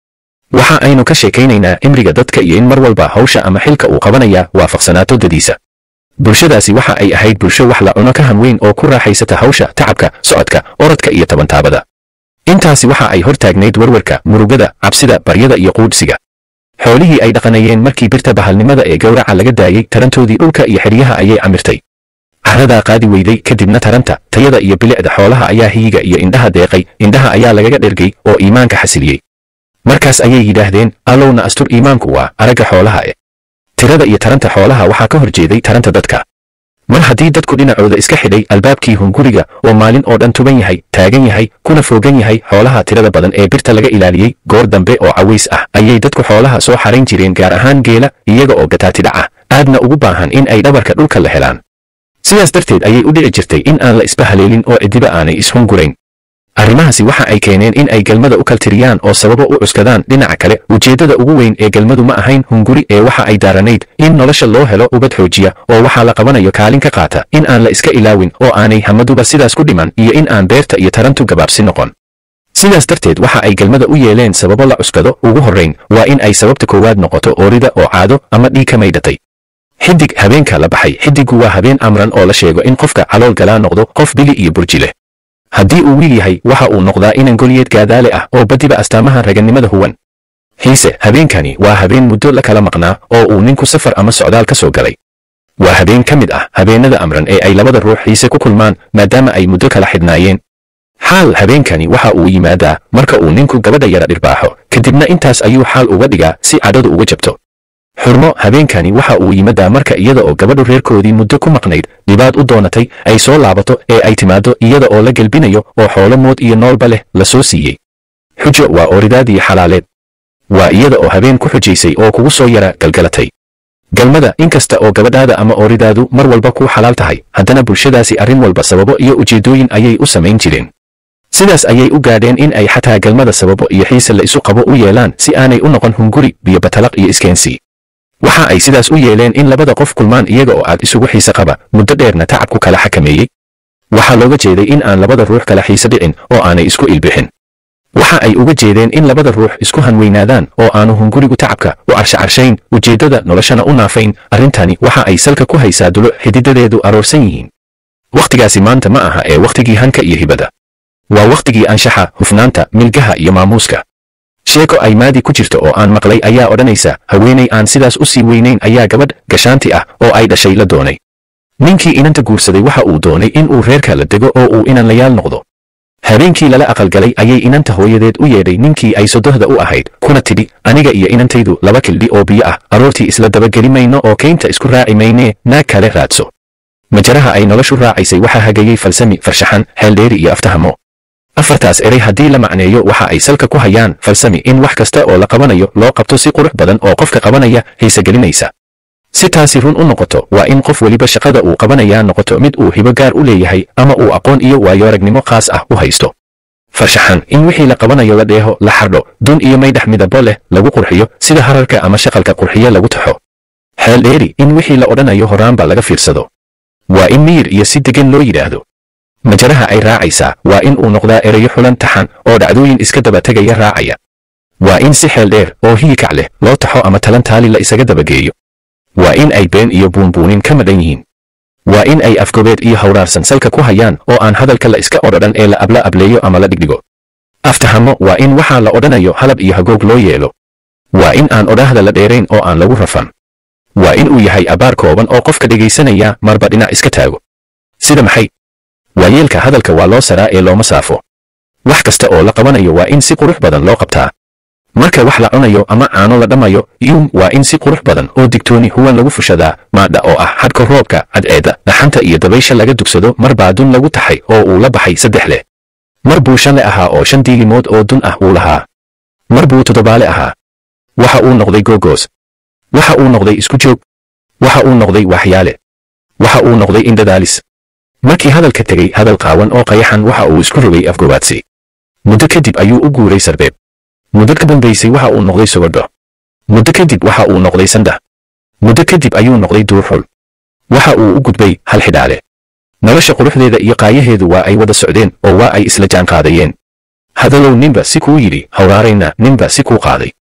waxa aynu ka sheekaynaynaa cimriga dadka iyo in mar walba hawsha ama xilka uu qabanaya waafaqsanaato dadiisa bulshadaasi waxa ay ahayd bulsho wax la cuno ka hanweyn oo ku raaxaysata hawsha tacabka socodka orodka iyo tabantaabada intaasi waxa ay hor taagnayd warwarka murugada cabsida baryada iyo quudhsiga xoolihii ay dhaqanayeen markii birta bahalnimada ee gowraca laga daayey tarantoodii dhulka iyo xidhyaha ayay camirtay caradaa qaadi weyday kadibna taranta tayada iyo bilicda xoolaha ayaa hiyiga iyo indhaha deeqay indhaha ayaa lagaga dhergay oo iimaanka xasiliyey markaas ayay yidhaahdeen allowna astur iimaanku waa aragga xoolaha e tirada iyo taranta xoolaha waxaa ka hor jeeday taranta dadka mar haddii dadku dhinacooda iska xidhay albaabkii hunguriga oo maalin oo dhan tuban yahay taagan yahay kuna foogan yahay xoolaha tirada badan ee birta laga ilaaliyey goor dambe oo caways ah ayay dadku xoolaha soo xarayn jireen gaar ahaan geela iyaga oo gataatidhac ah aadna ugu baahan in ay dhabarka dhulka la helaan sidaas darteed ayay u dhici jirtay in aan la isba haleelin oo cidiba aanay ishungurayn arrimahaasi waxa ay keeneen in ay galmada u kaltiriyaan oo sababo u cuskadaan dhinaca kale ujeeddada ugu weyn ee galmadu ma ahayn hunguri ee waxa ay daaranayd in nolosha loo helo ubad xoojiya oo waxaa la qabanayo kaalin ka qaata in aan la iska ilaawin oo aanay hamaduba sidaas ku dhiman iyo in aan beerta iyo tarantu gabaabsi noqon sidaas darteed waxa ay galmada u yeeleen sababo la cuskado ugu horrayn waa in ay sababta koowaad noqoto oorida oo caado ama dhiig ka maydhatay xidig habeenka la baxay xidiggu waa habeen amran oo la sheego in qofka calool galaa noqdo qof bili iyo burji leh haddii uu wiil yahay waxa uu noqdaa inan golyeed gaadaale ah oo badiba astaamaha ragannimada huwan xiise habeenkani waa habeen muddo la kala maqnaa oo uu ninku safar ama socdaal ka soo galay waa habeen ka mid ah habeennada amran ee ay labada ruux xiise ku kulmaan maadaama ay muddo kala xidhnaayeen xaal habeenkani waxa uu yimaadaa marka uu ninku gabadha yara dhirbaaxo kadibna intaas ayuu xaal uga dhigaa si cadhadu uga jabto xurmo habeenkani waxa uu yimaadaa marka iyada oo gabadhu reerkoodii muddo ku maqnayd dhibaad u doonatay ay soo laabato ee ay timaaddo iyada oo la gelbinayo oo xoolo mood iyo noolba leh la soo siiyey xujo waa ooridaadii xalaaleed waa iyada oo habeen ku xujaysay oo kugu soo yara galgalatay galmada inkasta oo gabadhaada ama ooridaadu mar walba kuu xalaal tahay haddana bulshadaasi arrin walba sababo iyo ujeeddooyin ayay u samayn jireen sidaas ayay u gaadheen in ay xataa galmada sababo iyo xiise la isu qabo u yeelaan si aanay u noqon hunguri biyo batalaq iyo iskeensi waxa ay sidaas u yeeleen in labada qof kulmaan iyaga oo aad isugu xiise qaba muddo dheerna tacabku kala xakameeyey waxaa looga jeeday in aan labada ruux kala xiise dhicin oo aanay isku ilbixin waxa ay uga jeedeen in labada ruux isku hanweynaadaan oo aanu hungurigu tacabka u carshacarshayn ujeeddada noloshana u naafayn arrintani waxa ay salka ku haysaa dulo xididadeedu aroorsan yihiin wakhtigaasi maanta ma aha ee wakhtigii hanka iyo hibada waa wakhtigii anshaxa hufnaanta milgaha iyo maamuuska sheeko ay maadi ku jirto oo aan maqlay ayaa odhanaysa haweenay aan sidaas u sii weynayn ayaa gabadh gashaanti ah oo ay dhashay la doonay ninkii inanta guursaday waxa uu doonay in uu reerka la dego oo uu inanlayaal noqdo habeenkii lala aqalgalay ayay inanta hooyadeed u yeedhay ninkii ay sodohda u ahayd kuna tidhi aniga iyo inantaydu laba kildhi oo biyo ah aroortii isla dabageli mayno oo kaynta isku raaci maynee naag kale raadso majaraha ay noloshu raacaysay waxaa hagayey falsami farshaxan xeeldheeri iyo aftahamo afartaas eray haddii la macneeyo waxa ay salka ku hayaan falsami in wax kasta oo la qabanayo loo qabto si qurux badan oo qofka qabanaya xiise gelinaysa si taasi run u noqoto waa in qof weliba shaqada uu qabanayaa noqoto mid uu hibo gaar u leeyahay ama uu aqoon iyo waayoaragnimo khaas ah u haysto farshaxan in wixii la qabanayo la dheeho la xardho dun iyo maydhax midabo leh lagu qurxiyo sida hararka ama shaqalka qurxiye lagu taxo xeel dheeri in wixii la odhanayo horaanba laga fiirsado waa in miyir iyo si degan loo yidhaahdo majaraha ay raacaysaa waa in uu noqdaa erayo xulan taxan oo dhacdooyin iska daba tegaya raacaya waa in si xeel dheer oo hiyikac leh loo taxo ama talan taali la isaga dabageeyo waa in ay been iyo buunbuunin ka madhan yihiin waa in ay afgobeed iyo hawraarsan salka ku hayaan oo aan hadalka la iska odhodhan ee la abla ableeyo ama la dhigdhigo aftahamo waa in waxaa la odhanayo halab iyo hagoog loo yeelo waa in aan odhaahda la dheerayn oo aan lagu rafan waa in uu yahay abaar kooban oo qofka dhegaysanaya marba dhinac iska taago sida maxay waayeelka hadalka waa loo saraa ee looma saafo wax kasta oo la qabanayo waa in si qurux badan loo qabtaa marka wax la cunayo ama caano la dhammayo yum waa in si qurux badan oo digtooni huwan lagu fushadaa maadha oo ah xadhka roobka cadceedda dhaxanta iyo dabaysha laga dugsado mar baa dun lagu taxay oo uu la baxay saddex leh mar buu shanle ahaa oo shan diilimood oo dun ah wuu lahaa mar buu toddobaale ahaa waxa uu noqday googoos waxa uu noqday isku joog waxa uu noqday waxyaale waxa uu noqday indhadaalis markii hadalka tegey hadal qaawan oo qayaxan waxa uu isku rogay afgobaadsi muddo kadib ayuu u guuray sarbeeb muddo ka dambaysay waxa uu noqday sogodho muddo kadib waxa uu noqday sandha muddo kadib ayuu noqday duurxul waxa uu u gudbay hal xidhaale nolosha quruxdeeda iyo qaayaheedu waa ay wada socdeen oo waa ay isla jaanqaadayeen hadalow ninba si kuu yidhi hawraarayna ninba si kuu qaaday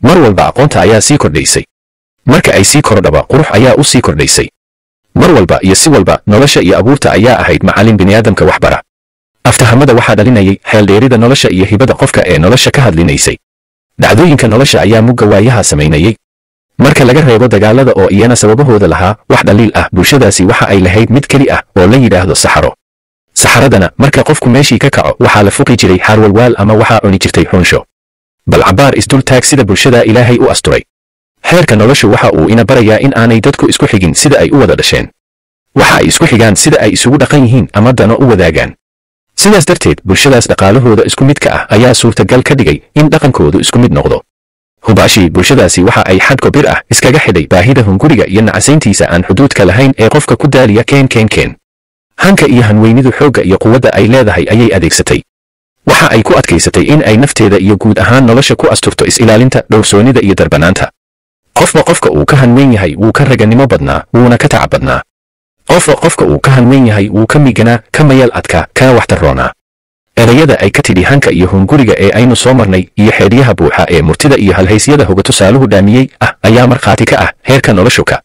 mar walba aqoonta ayaa sii kordhaysay marka ay sii kordhaba qurux ayaa u sii kordhaysay mar walba iyo si walba nolosha iyo abuurta ayaa ahayd macallin bini'aadamka waxbara aftahamada waxaa dhalinayay xeeldheerida nolosha iyo hibada qofka ee nolosha ka hadlinaysay dhacdooyinka nolosha ayaa mugga waayaha samaynayay marka laga reebo dagaalada oo iyana sababahooda lahaa wax dhaliil ah bulshadaasi waxa ay lahayd mid keli ah oo la yidhaahdo saxaro saxaradana marka qofku meeshii ka kaco waxaa la fuqi jiray xaarwalwaal ama waxaa cuni jirtay xunsho bal cabbaar isdul taag sida bulshada ilaahay u asturay xeerka noloshu waxa uu ina barayaa in aanay dadku isku xigin sida ay u wada dhasheen waxa ay isku xigaan sida ay isugu dhaqan yihiin ama dano u wadaagaan sidaas darteed bulshadaas dhaqaalahooda isku midka ah ayaa suurtagal ka dhigay in dhaqankoodu isku mid noqdo hubaashii bulshadaasi waxa ay xadko bir ah iskaga xidhay baahida hunguriga iyo nacasayntiisa aan xuduudka lahayn ee qofka ku daaliya keen keen keen hanka iyo hanweynidu xoogga iyo quwadda ay leedahay ayay adeegsatay waxa ay ku adkaysatay in ay nafteeda iyo guud ahaan nolosha ku asturto is-ilaalinta dhowrsoonnida iyo darbanaanta qofba qofka uu ka hanweyn yahay wuu ka raganimo badnaa wuuna ka tacab badnaa qofba qofka uu ka hanweyn yahay wuu ka miganaa ka mayal adkaa kana waxtarroonaa erayada ay ka tidhi hanka iyo hunguriga ee aynu soo marnay iyo xeedhyaha buuxa ee murtida iyo halhaysyada hoga tusaaluhu dhaamiyey ah ayaa markhaati ka ah heerka noloshuka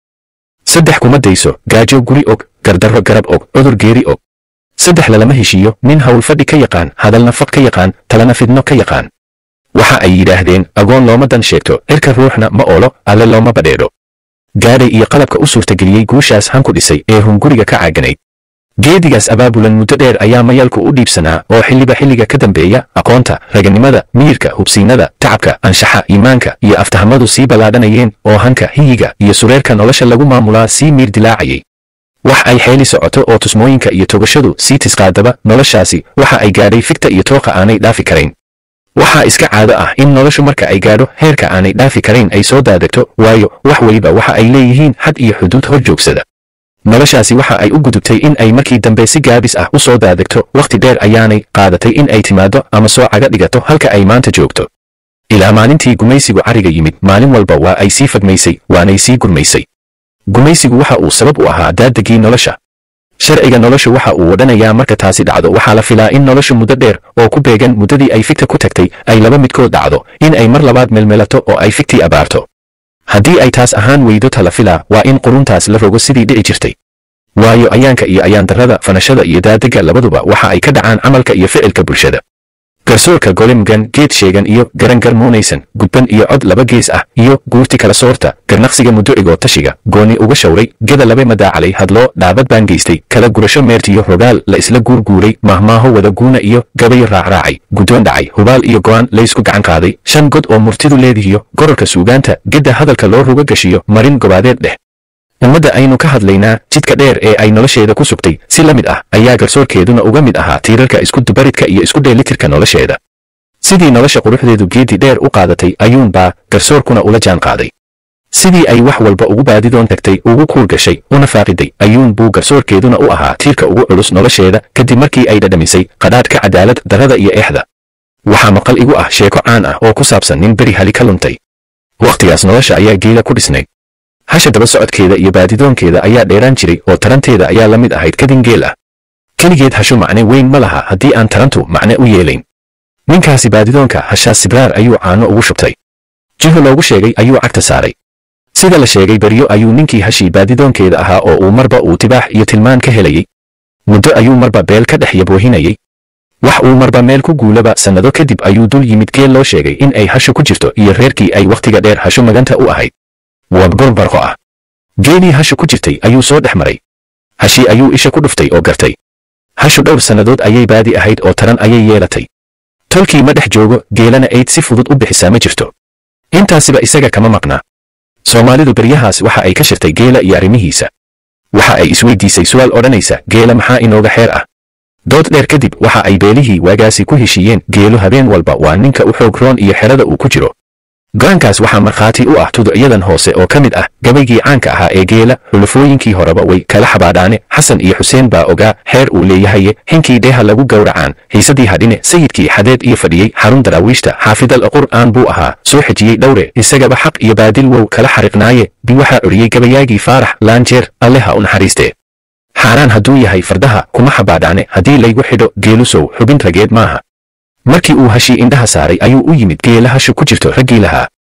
saddex kuma dayso gaajo guri og gardarro garab og cudur geeri og saddex lalama heshiiyo nin howlfadhi ka yaqaan hadal nafaq ka yaqaan talana fidno ka yaqaan waxa ay yidhaahdeen agoon looma dan sheegto cirka ruuxna ma oolo alle looma badheedho gaadhay iyo qalabka u suurtageliyey guushaas hanku dhisay ee hunguriga ka caaganayd geedigaas abaabulan muddo dheer ayaa mayalku u dhiibsanaa oo xilliba xilliga ka dambeeya aqoonta raganimada miyirka hubsiinada tacabka anshaxa iimaanka iyo aftahamadu sii ballaadhanayeen oo hanka hiyiga iyo sureerka nolosha lagu maamulaa sii miir dilaacayay wax ay xeeli socoto oo tusmooyinka iyo togashadu sii tisqaadaba noloshaasi waxa ay gaadhay figta iyo tooqa aanay dhaafi karayn waxaa iska caado ah in noloshu marka ay gaadho heerka aanay dhaafi karayn ay soo daadegto waayo wax weliba waxa ay leeyihiin xad iyo xuduud hor joogsada noloshaasi waxa ay u gudubtay in ay markii dambe si gaabis ah u soo daadegto wakhti dheer ayaanay qaadatay in ay timaaddo ama soo caga dhigato halka ay maanta joogto ilaa maalintii gumaysigu cariga yimid maalin walba waa ay sii fagmaysay waanay sii gurmaysay gumaysigu waxa uu sabab u ahaa daadegii nolosha sharciga noloshu waxa uu odhanayaa marka taasi dhacdo waxaa la filaa in noloshu muddo dheer oo ku beegan muddadii ay figta ku tagtay ay laba midkood dhacdo in ay mar labaad melmelato oo ay figtii abaarto haddii ay taas ahaan weydo tala filaa waa in quruntaas la rogo sidii dhici jirtay waayo ayaanka iyo ayaandarrada fanashada iyo daadegga labaduba waxa ay ka dhacaan camalka iyo ficilka bulshada garsoorka golemgan geed sheegan iyo garangar muunaysan gudban iyo cod laba gees ah iyo guurti kala soorta garnaqsiga mudducigoo tashiga gooni uga shawray geda labe madaacalay hadloo dhaabad baan geystay kala gurasho meertiyo rogaal la isla guurguuray mahmaaho wada guuna iyo gabayo raacraacay guddoon dhacay hubaal iyo go'aan laysku gacan qaaday shan god oo murtidu leedihiyo gororka suugaanta gedda hadalka loo ruga gashiyo marin gobaadeed dheh ummadda aynu ka hadlaynaa jidka dheer ee ay nolosheeda ku sugtay si la mid ah ayaa garsoorkeeduna uga mid ahaa tiirarka isku dubaridka iyo isku dheelitirka nolosheeda sidii nolosha quruxdeedu geedi dheer u qaadatay ayuunbaa garsoorkuna ula jaan qaaday sidii ay wax walba ugu baadidoon tagtay ugu kuur gashay una faaqiday ayuun buu garsoorkeeduna u ahaa tiirka ugu culus nolosheeda kadib markii ay dhadhamisay qadhaadhka cadaalad darrada iyo eexda waxaa maqal igu ah sheeko caan ah oo ku saabsan nin beri hali ka luntay wakhtigaas nolosha ayaa geela ku dhisnayd hasha daba socodkeeda iyo baadidoonkeeda ayaa dheeraan jiray oo taranteeda ayaa la mid ahayd kadin geel ah keligeed hashu macne weyn ma laha haddii aan tarantu macne u yeelayn ninkaasi baadidoonka hashaas sibraar ayuu caano ugu shubtay jiho loogu sheegay ayuu cagta saaray sida la sheegay beryo ayuu ninkii hashii baadidoonkeeda ahaa oo uu marba uu tibaax iyo tilmaan ka helayey muddo ayuu marba beel ka dhex yaboohinayey wax uu marba meel ku guulaba sannado kadib ayuu dul yimid geel loo sheegay in ay hashu ku jirto iyo reerkii ay wakhtiga dheer hashu maganta u ahayd wadgor barqo ah geelii hashu ku jirtay ayuu soo dhex maray hashii ayuu isha ku dhuftay oo gartay hashu dhowr sannadood ayay baadi ahayd oo taran ayay yeelatay tolkii ma dhex joogo geelana ayd si fudud u bixisaa ma jirto intaasiba isaga kama maqnaa soomaalidu beryahaas waxa ay ka shirtay geela iyo arrimihiisa waxa ay isweydiisay su'aal odhanaysa geela maxaa inooga xeer ah dood dheer kadib waxa ay beelihii waagaasi ku heshiiyeen geelu habeen walba waa ninka u xoog roon iyo xerada uu ku jiro go'aankaas waxaa markhaati u ah tuducyadan hoose oo ka mid ah gabaygii caanka ahaa ee geela xulufooyinkii horeba way kala xabaadhaane xasan iyo xuseen baa ogaa xeer uu leeyahaye xinkii dheeha lagu gowracaan xiisadii hadhine sayidkii xadeed iyo fadhiyey xarun daraawiishta xaafidal qur'aan buu ahaa soo xejiyey dhowre isagaba xaq iyo baadil wow kala xariqnaaye bi waxaa curiyey gabayaagii faarax laanjeer alle ha u naxariistee xaaraan hadduu yahay fardaha kuma xabaadhaane haddii laygu xidho geelusow xubin rageed maaha markii uu hashii indhaha saaray ayuu u yimid geela hashu ku jirto raggii lahaa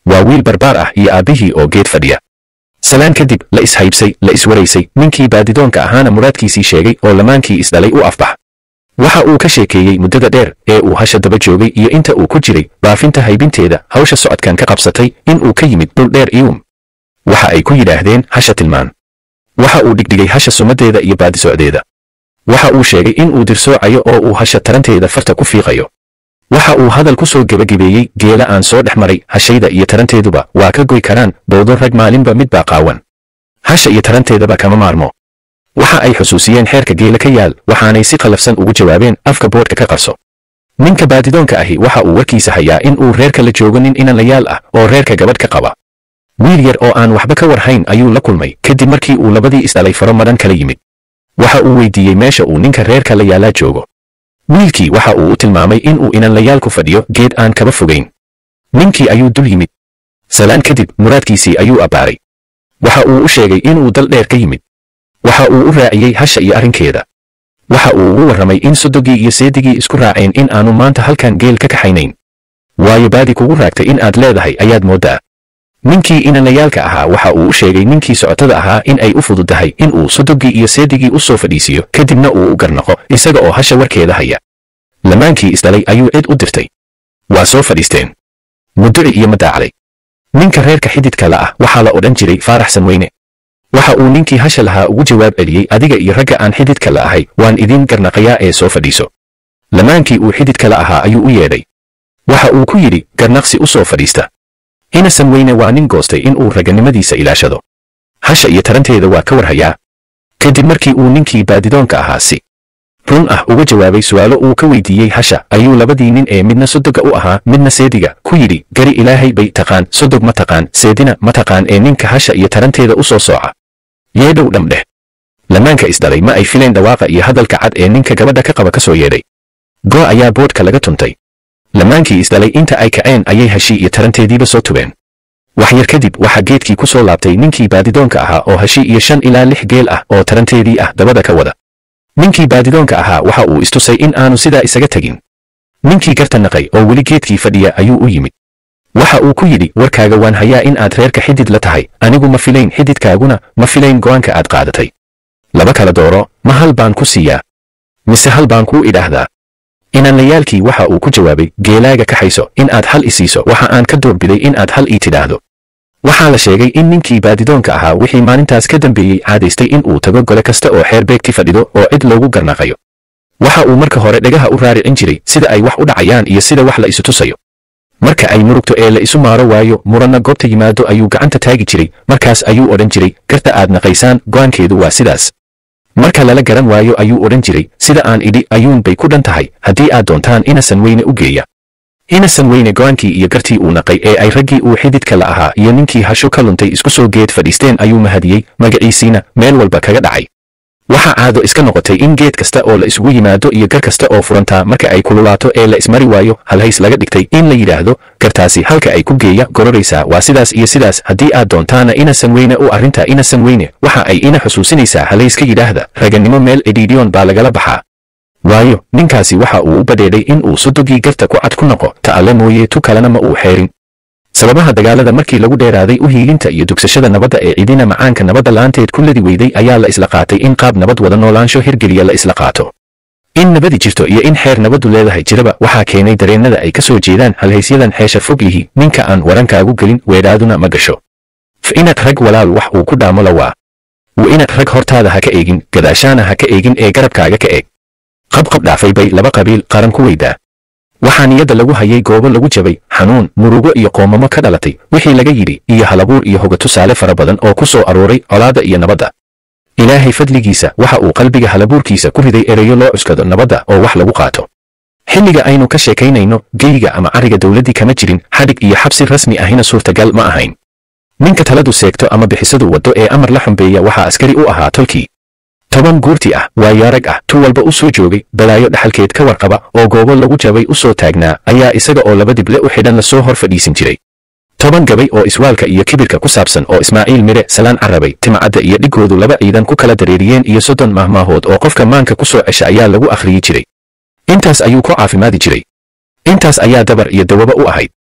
waa wiil barbaar ah iyo aabbihii oo geed fadhiya salaan kadib la ishaybsay la iswaraysay ninkii baadidoonka ahaana muraadkiisii sheegay oo lamaankii isdhalay u afbax waxa uu ka sheekeeyey muddada dheer ee uu hasha daba joogay iyo inta uu ku jiray baafinta haybinteeda hawsha socodkan ka qabsatay in uu ka yimid dhul dheer iwum waxa ay ku yidhaahdeen hasha tilmaan waxa uu dhigdhigay hasha sumaddeeda iyo baadisocdeeda waxa uu sheegay in uu dirsoocayo oo uu hasha taranteeda farta ku fiiqayo waxa uu hadal ku soo gebagabeeyey geela aan soo dhex maray hashayda iyo taranteeduba waa ka goy karaan bowdo rag maalinba mid baa qaawan hasha iyo taranteedaba kama maarmo waxa ay xusuusiyeen xeerka geela ka yaal waxaanay si qallafsan ugu jawaabeen afka boodhka ka qarso ninka baadidoonka ahi waxa uu warkiisa hayaa in uu reerka la joogo nin inanlayaal ah oo reerka gabadh ka qaba wiil yar oo aan waxba ka warhayn ayuu la kulmay kadib markii uu labadii isdhalay faro madhan kala yimid waxa uu weydiiyey meesha uu ninka reerka la yaalaa joogo wiilkii waxa uu u tilmaamay in uu inanlayaalku fadhiyo geed aan kaba fogayn ninkii ayuu dul yimid salaan kadib muraadkiisii ayuu abbaaray waxa uu u sheegay inuu dal dheer ka yimid waxa uu u raaciyey hasha iyo arrinkeeda waxa uu ugu warramay in sodogii iyo seedigii isku raaceen in aanu maanta halkan geel ka kaxaynayn waayo baadi kugu raagtay in aad leedahay ayaad mooddaa ninkii inanlayaalka ahaa waxa uu u sheegay ninkii socotada ahaa in ay u fududdahay in uu sodogii iyo seedigii u soo fadhiisiyo kadibna uu u garnaqo isaga oo hasha warkeeda haya lamaankii isdhalay ayuu cid u dirtay waa soo fadhiisteen muduci iyo madaacday ninka reerka xididka la ah waxaa la odhan jiray faaraxsan weyne waxa uu ninkii hasha lahaa ugu jawaab celiyey adiga iyo ragga aan xididka la ahay waan idiin garnaqayaa ee soo fadhiiso lamaankii uu xididka la ahaa ayuu u yeedhay waxa uu ku yidhi garnaqsi u soo fadhiista inasan weyne waa nin goostay in uu raganimadiisa ilaashado hasha iyo taranteeda waa ka warhayaa kadib markii uu ninkii baadidoonka ahaa si run ah uga jawaabay su'aalo uu ka weydiiyey hasha ayuu labadii nin ee midna sodoga u ahaa midna seediga ku yidhi gari ilaahay bay taqaan sodog ma taqaan seedina ma taqaan ee ninka hasha iyo taranteeda u soo sooca yeedhow dhamdheh lamaanka isdhalay ma ay fileen dhawaaqa iyo hadalka cad ee ninka gabadha ka qaba ka soo yeedhay goo ayaa boodhka laga tuntay lamaankii isdhalay inta ay kaceen ayay hashii iyo taranteediiba soo tubeen wax yar kadib waxaa geedkii ku soo laabtay ninkii baadidoonka ahaa oo hashi iyo shan ilaa lix geel ah oo taranteedii ah dabada ka wada ninkii baadidoonka ahaa waxa uu istusay in aanu sidaa isaga tegin ninkii garta naqay oo weli geedkii fadhiya ayuu u yimid waxa uu ku yidhi warkaaga waan hayaa in aad reerka xidid la tahay anigu ma filayn xididkaaguna ma filayn go'aanka aad qaadatay laba kala dooro ma hal baan ku siiyaa mise hal baan kuu idhaahdaa inanlayaalkii waxa uu ku jawaabay geelaaga kaxayso in aad hal i siiso waxa aan ka doorbiday in aad hal ii tidhaahdo waxaa la sheegay in ninkii baadidoonka ahaa wixii maalintaas ka dambeeyey caadaystay in uu tago gole kasta oo xeer beegti fadhido oo cid loogu garnaqayo waxa uu marka hore dhagaha u raaricin jiray sida ay wax u dhacayaan iyo sida wax la isu tusayo marka ay murugto ee la isu maaro waayo muranna goobta yimaado ayuu gacanta taagi jiray markaas ayuu odhan jiray garta aad naqaysaan go'aankeedu waa sidaas marka lala garan waayo ayuu odhan jiray sida aan idhi ayuun bay ku dhan tahay haddii aad doontaan inasan weyne u geeya inasan weyne go'aankii iyo gartii uu naqay ee ay raggii uu xididka la ahaa iyo ninkii hasho ka luntay isku soo geed fadhiisteen ayuu mahadiyey magaciisiina meel walba kaga dhacay waxaa caado iska noqotay in geed kasta oo la isugu yimaado iyo gar kasta oo furantaa marka ay kululaato ee la ismari waayo halhays laga dhigtay in la yidhaahdo gartaasi halka ay ku geeya gororaysaa waa sidaas iyo sidaas haddii aad doontaana inasan weyne u arrintaa inasan weyne waxa ay ina xusuusinaysaa halays ka yidhaahda ragannimo meel edhiidhiyoon baa lagala baxaa waayo ninkaasi waxa uu u badheedhay in uu sodogii garta ku cad ku noqo ta alle mooye tu kalena ma uu xeerin sababaha dagaalada markii lagu dheeraaday u hiilinta iyo dugsashada nabadda ee cidina macaanka nabadda la'aanteed ku ladi weyday ayaa la isla qaatay in qaab nabad wada noolaansho hirgeliya la isla qaato in nabadi jirto iyo in xeer nabaddu leedahay jiraba waxaa keenay dareennada ay ka soo jeedaan halhaysyadan xeesha fog yihi ninka aan warankaagu gelin weedhaaduna ma gasho f inaad rag walaal wax uu ku dhaamo la waa wa inaad rag hortaada ha ka eegin gadaashaana ha ka eegin ee garabkaaga ka eeg qabqab dhaafay bay laba qabiil qaran ku weydaa waxaa niyadda lagu hayay goobo lagu jabay xanuun murugo iyo qoomamo ka dhalatay wixii laga yidhi iyo halabuur iyo hoga tusaale fara badan oo ku soo arooray colaadda iyo nabadda ilaahay fadligiisa waxa uu qalbiga halabuurkiisa ku riday ereyo loo cuskado nabadda oo wax lagu qaato xilliga aynu ka sheekaynayno geyga ama cariga dowladdii kama jirin xadhig iyo xabsi rasmi ahina suurtagal ma ahayn ninka taladu seegto ama bixisadu waddo ee amar la xumbeeya waxaa askari u ahaa tolkii toban guurti ah waayo arag ah tu walba u soo joogay balaayo dhaxalkeed ka warqaba oo goobo lagu jabay u soo taagnaa ayaa isaga oo laba dible u xidhan lasoo hor fadhiisin jiray toban gabay oo iswaalka iyo kibirka ku saabsan oo ismaaciil mire salaan carabay timcadda iyo dhigoodu laba ciidan ku kala dareeriyeen iyo soddon mahmaahood oo qofka maanka ku soo cesha ayaa lagu akhriyi jiray intaas ayuu ku caafimaadi jiray intaas ayaa dabar iyo dawaba u ahayd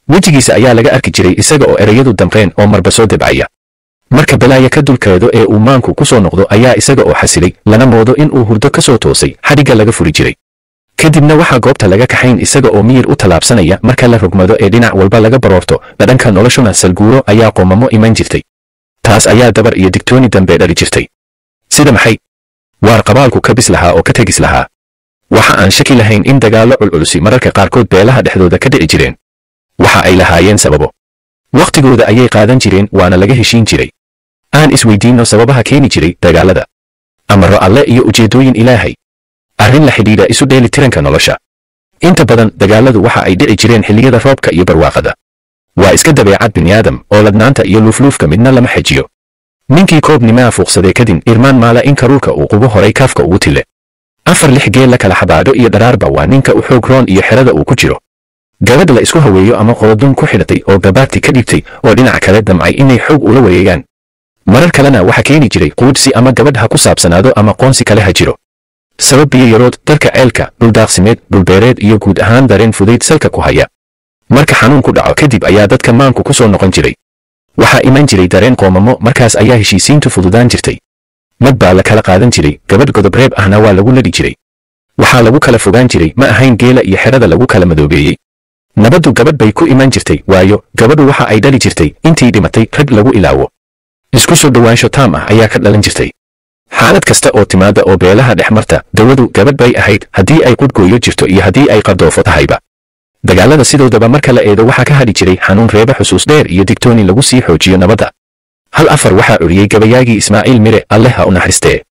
wejigiisa ayaa laga arki jiray isaga oo ereyadu damqeen oo marba soo debcaya marka balaaya ka dulkeedo ee uu maanku ku soo noqdo ayaa isaga oo xasilay lana moodo in uu hurdo ka soo toosay xadhigga laga furi jiray kadibna waxaa goobta laga kaxayn isaga oo miyir u tallaabsanaya marka la rogmado ee dhinac walba laga baroorto dhadhanka noloshuna salguuro ayaa qoomamo iman jirtay taas ayaa dabar iyo digtooni dambe dhali jirtay sida maxay waar qabaalku ka bis lahaa oo ka tegis lahaa waxa aan shaki lahayn in dagaallo culculusi mararka qaarkood beelaha dhexdooda ka dhici jireen waxa ay lahaayeen sababo wakhtigooda ayay qaadan jireen waana laga heshiin jiray aan isweydiinno sababaha keeni jiray dagaallada amaro alle iyo ujeeddooyin ilaahay arrin la xidhiidha isu dheeli tiranka nolosha inta badan dagaalladu waxa ay dhici jireen xilliyada roobka iyo barwaaqada waa iska dabeecad bini'aadam oo ladnaanta iyo luufluufka midna lama xejiyo ninkii koobnimaa fuuqsadee kadib irmaan maala in karuurka uu qubo horay kaafka ugu tille afar lix geel la kala xabaadho iyo dharaarba waa ninka u xoog roon iyo xerada uu ku jiro gabadh la isku haweeyo ama qoodun ku xidhatay oo gabaadti ka dhibtay oo dhinac kale damcay inay xoog ula wareegaan marar kalena waxa keeni jiray quudhsi ama gabadh ha ku saabsanaado ama qoonsi kale ha jiro sabab biyo yarood dalka ceelka dhuldaaqsimeed dhulbeereed iyo guud ahaan dareen fudayd salka ku haya marka xanuun ku dhaco kadib ayaa dadka maanku ku soo noqon jiray waxaa iman jiray dareen qoomamo markaas ayaa heshiisiintu fududaan jirtay mad baa la kala qaadan jiray gabadh godobreeb ahna waa lagu ladhi jiray waxaa lagu kala fogaan jiray ma ahayn geela iyo xerada lagu kala madoobeeyey nabaddu gabadh bay ku iman jirtay waayo gabadhu waxa ay dhali jirtay intii dhimatay rag lagu ilaawo isku soo dhowaansho taam ah ayaa ka dhalan jirtay xaalad kasta oo timaada oo beelaha dhex marta dawadu gabadh bay ahayd haddii ay qudhgooyo jirto iyo haddii ay qardoofo tahayba dagaallada sidoodaba marka la eedo waxaa ka hadhi jiray xanuun reeba xusuus dheer iyo digtooni lagu sii xoojiyo nabadda hal afar waxaa oriyey gabayaagii ismaaciil mire alle ha u naxristee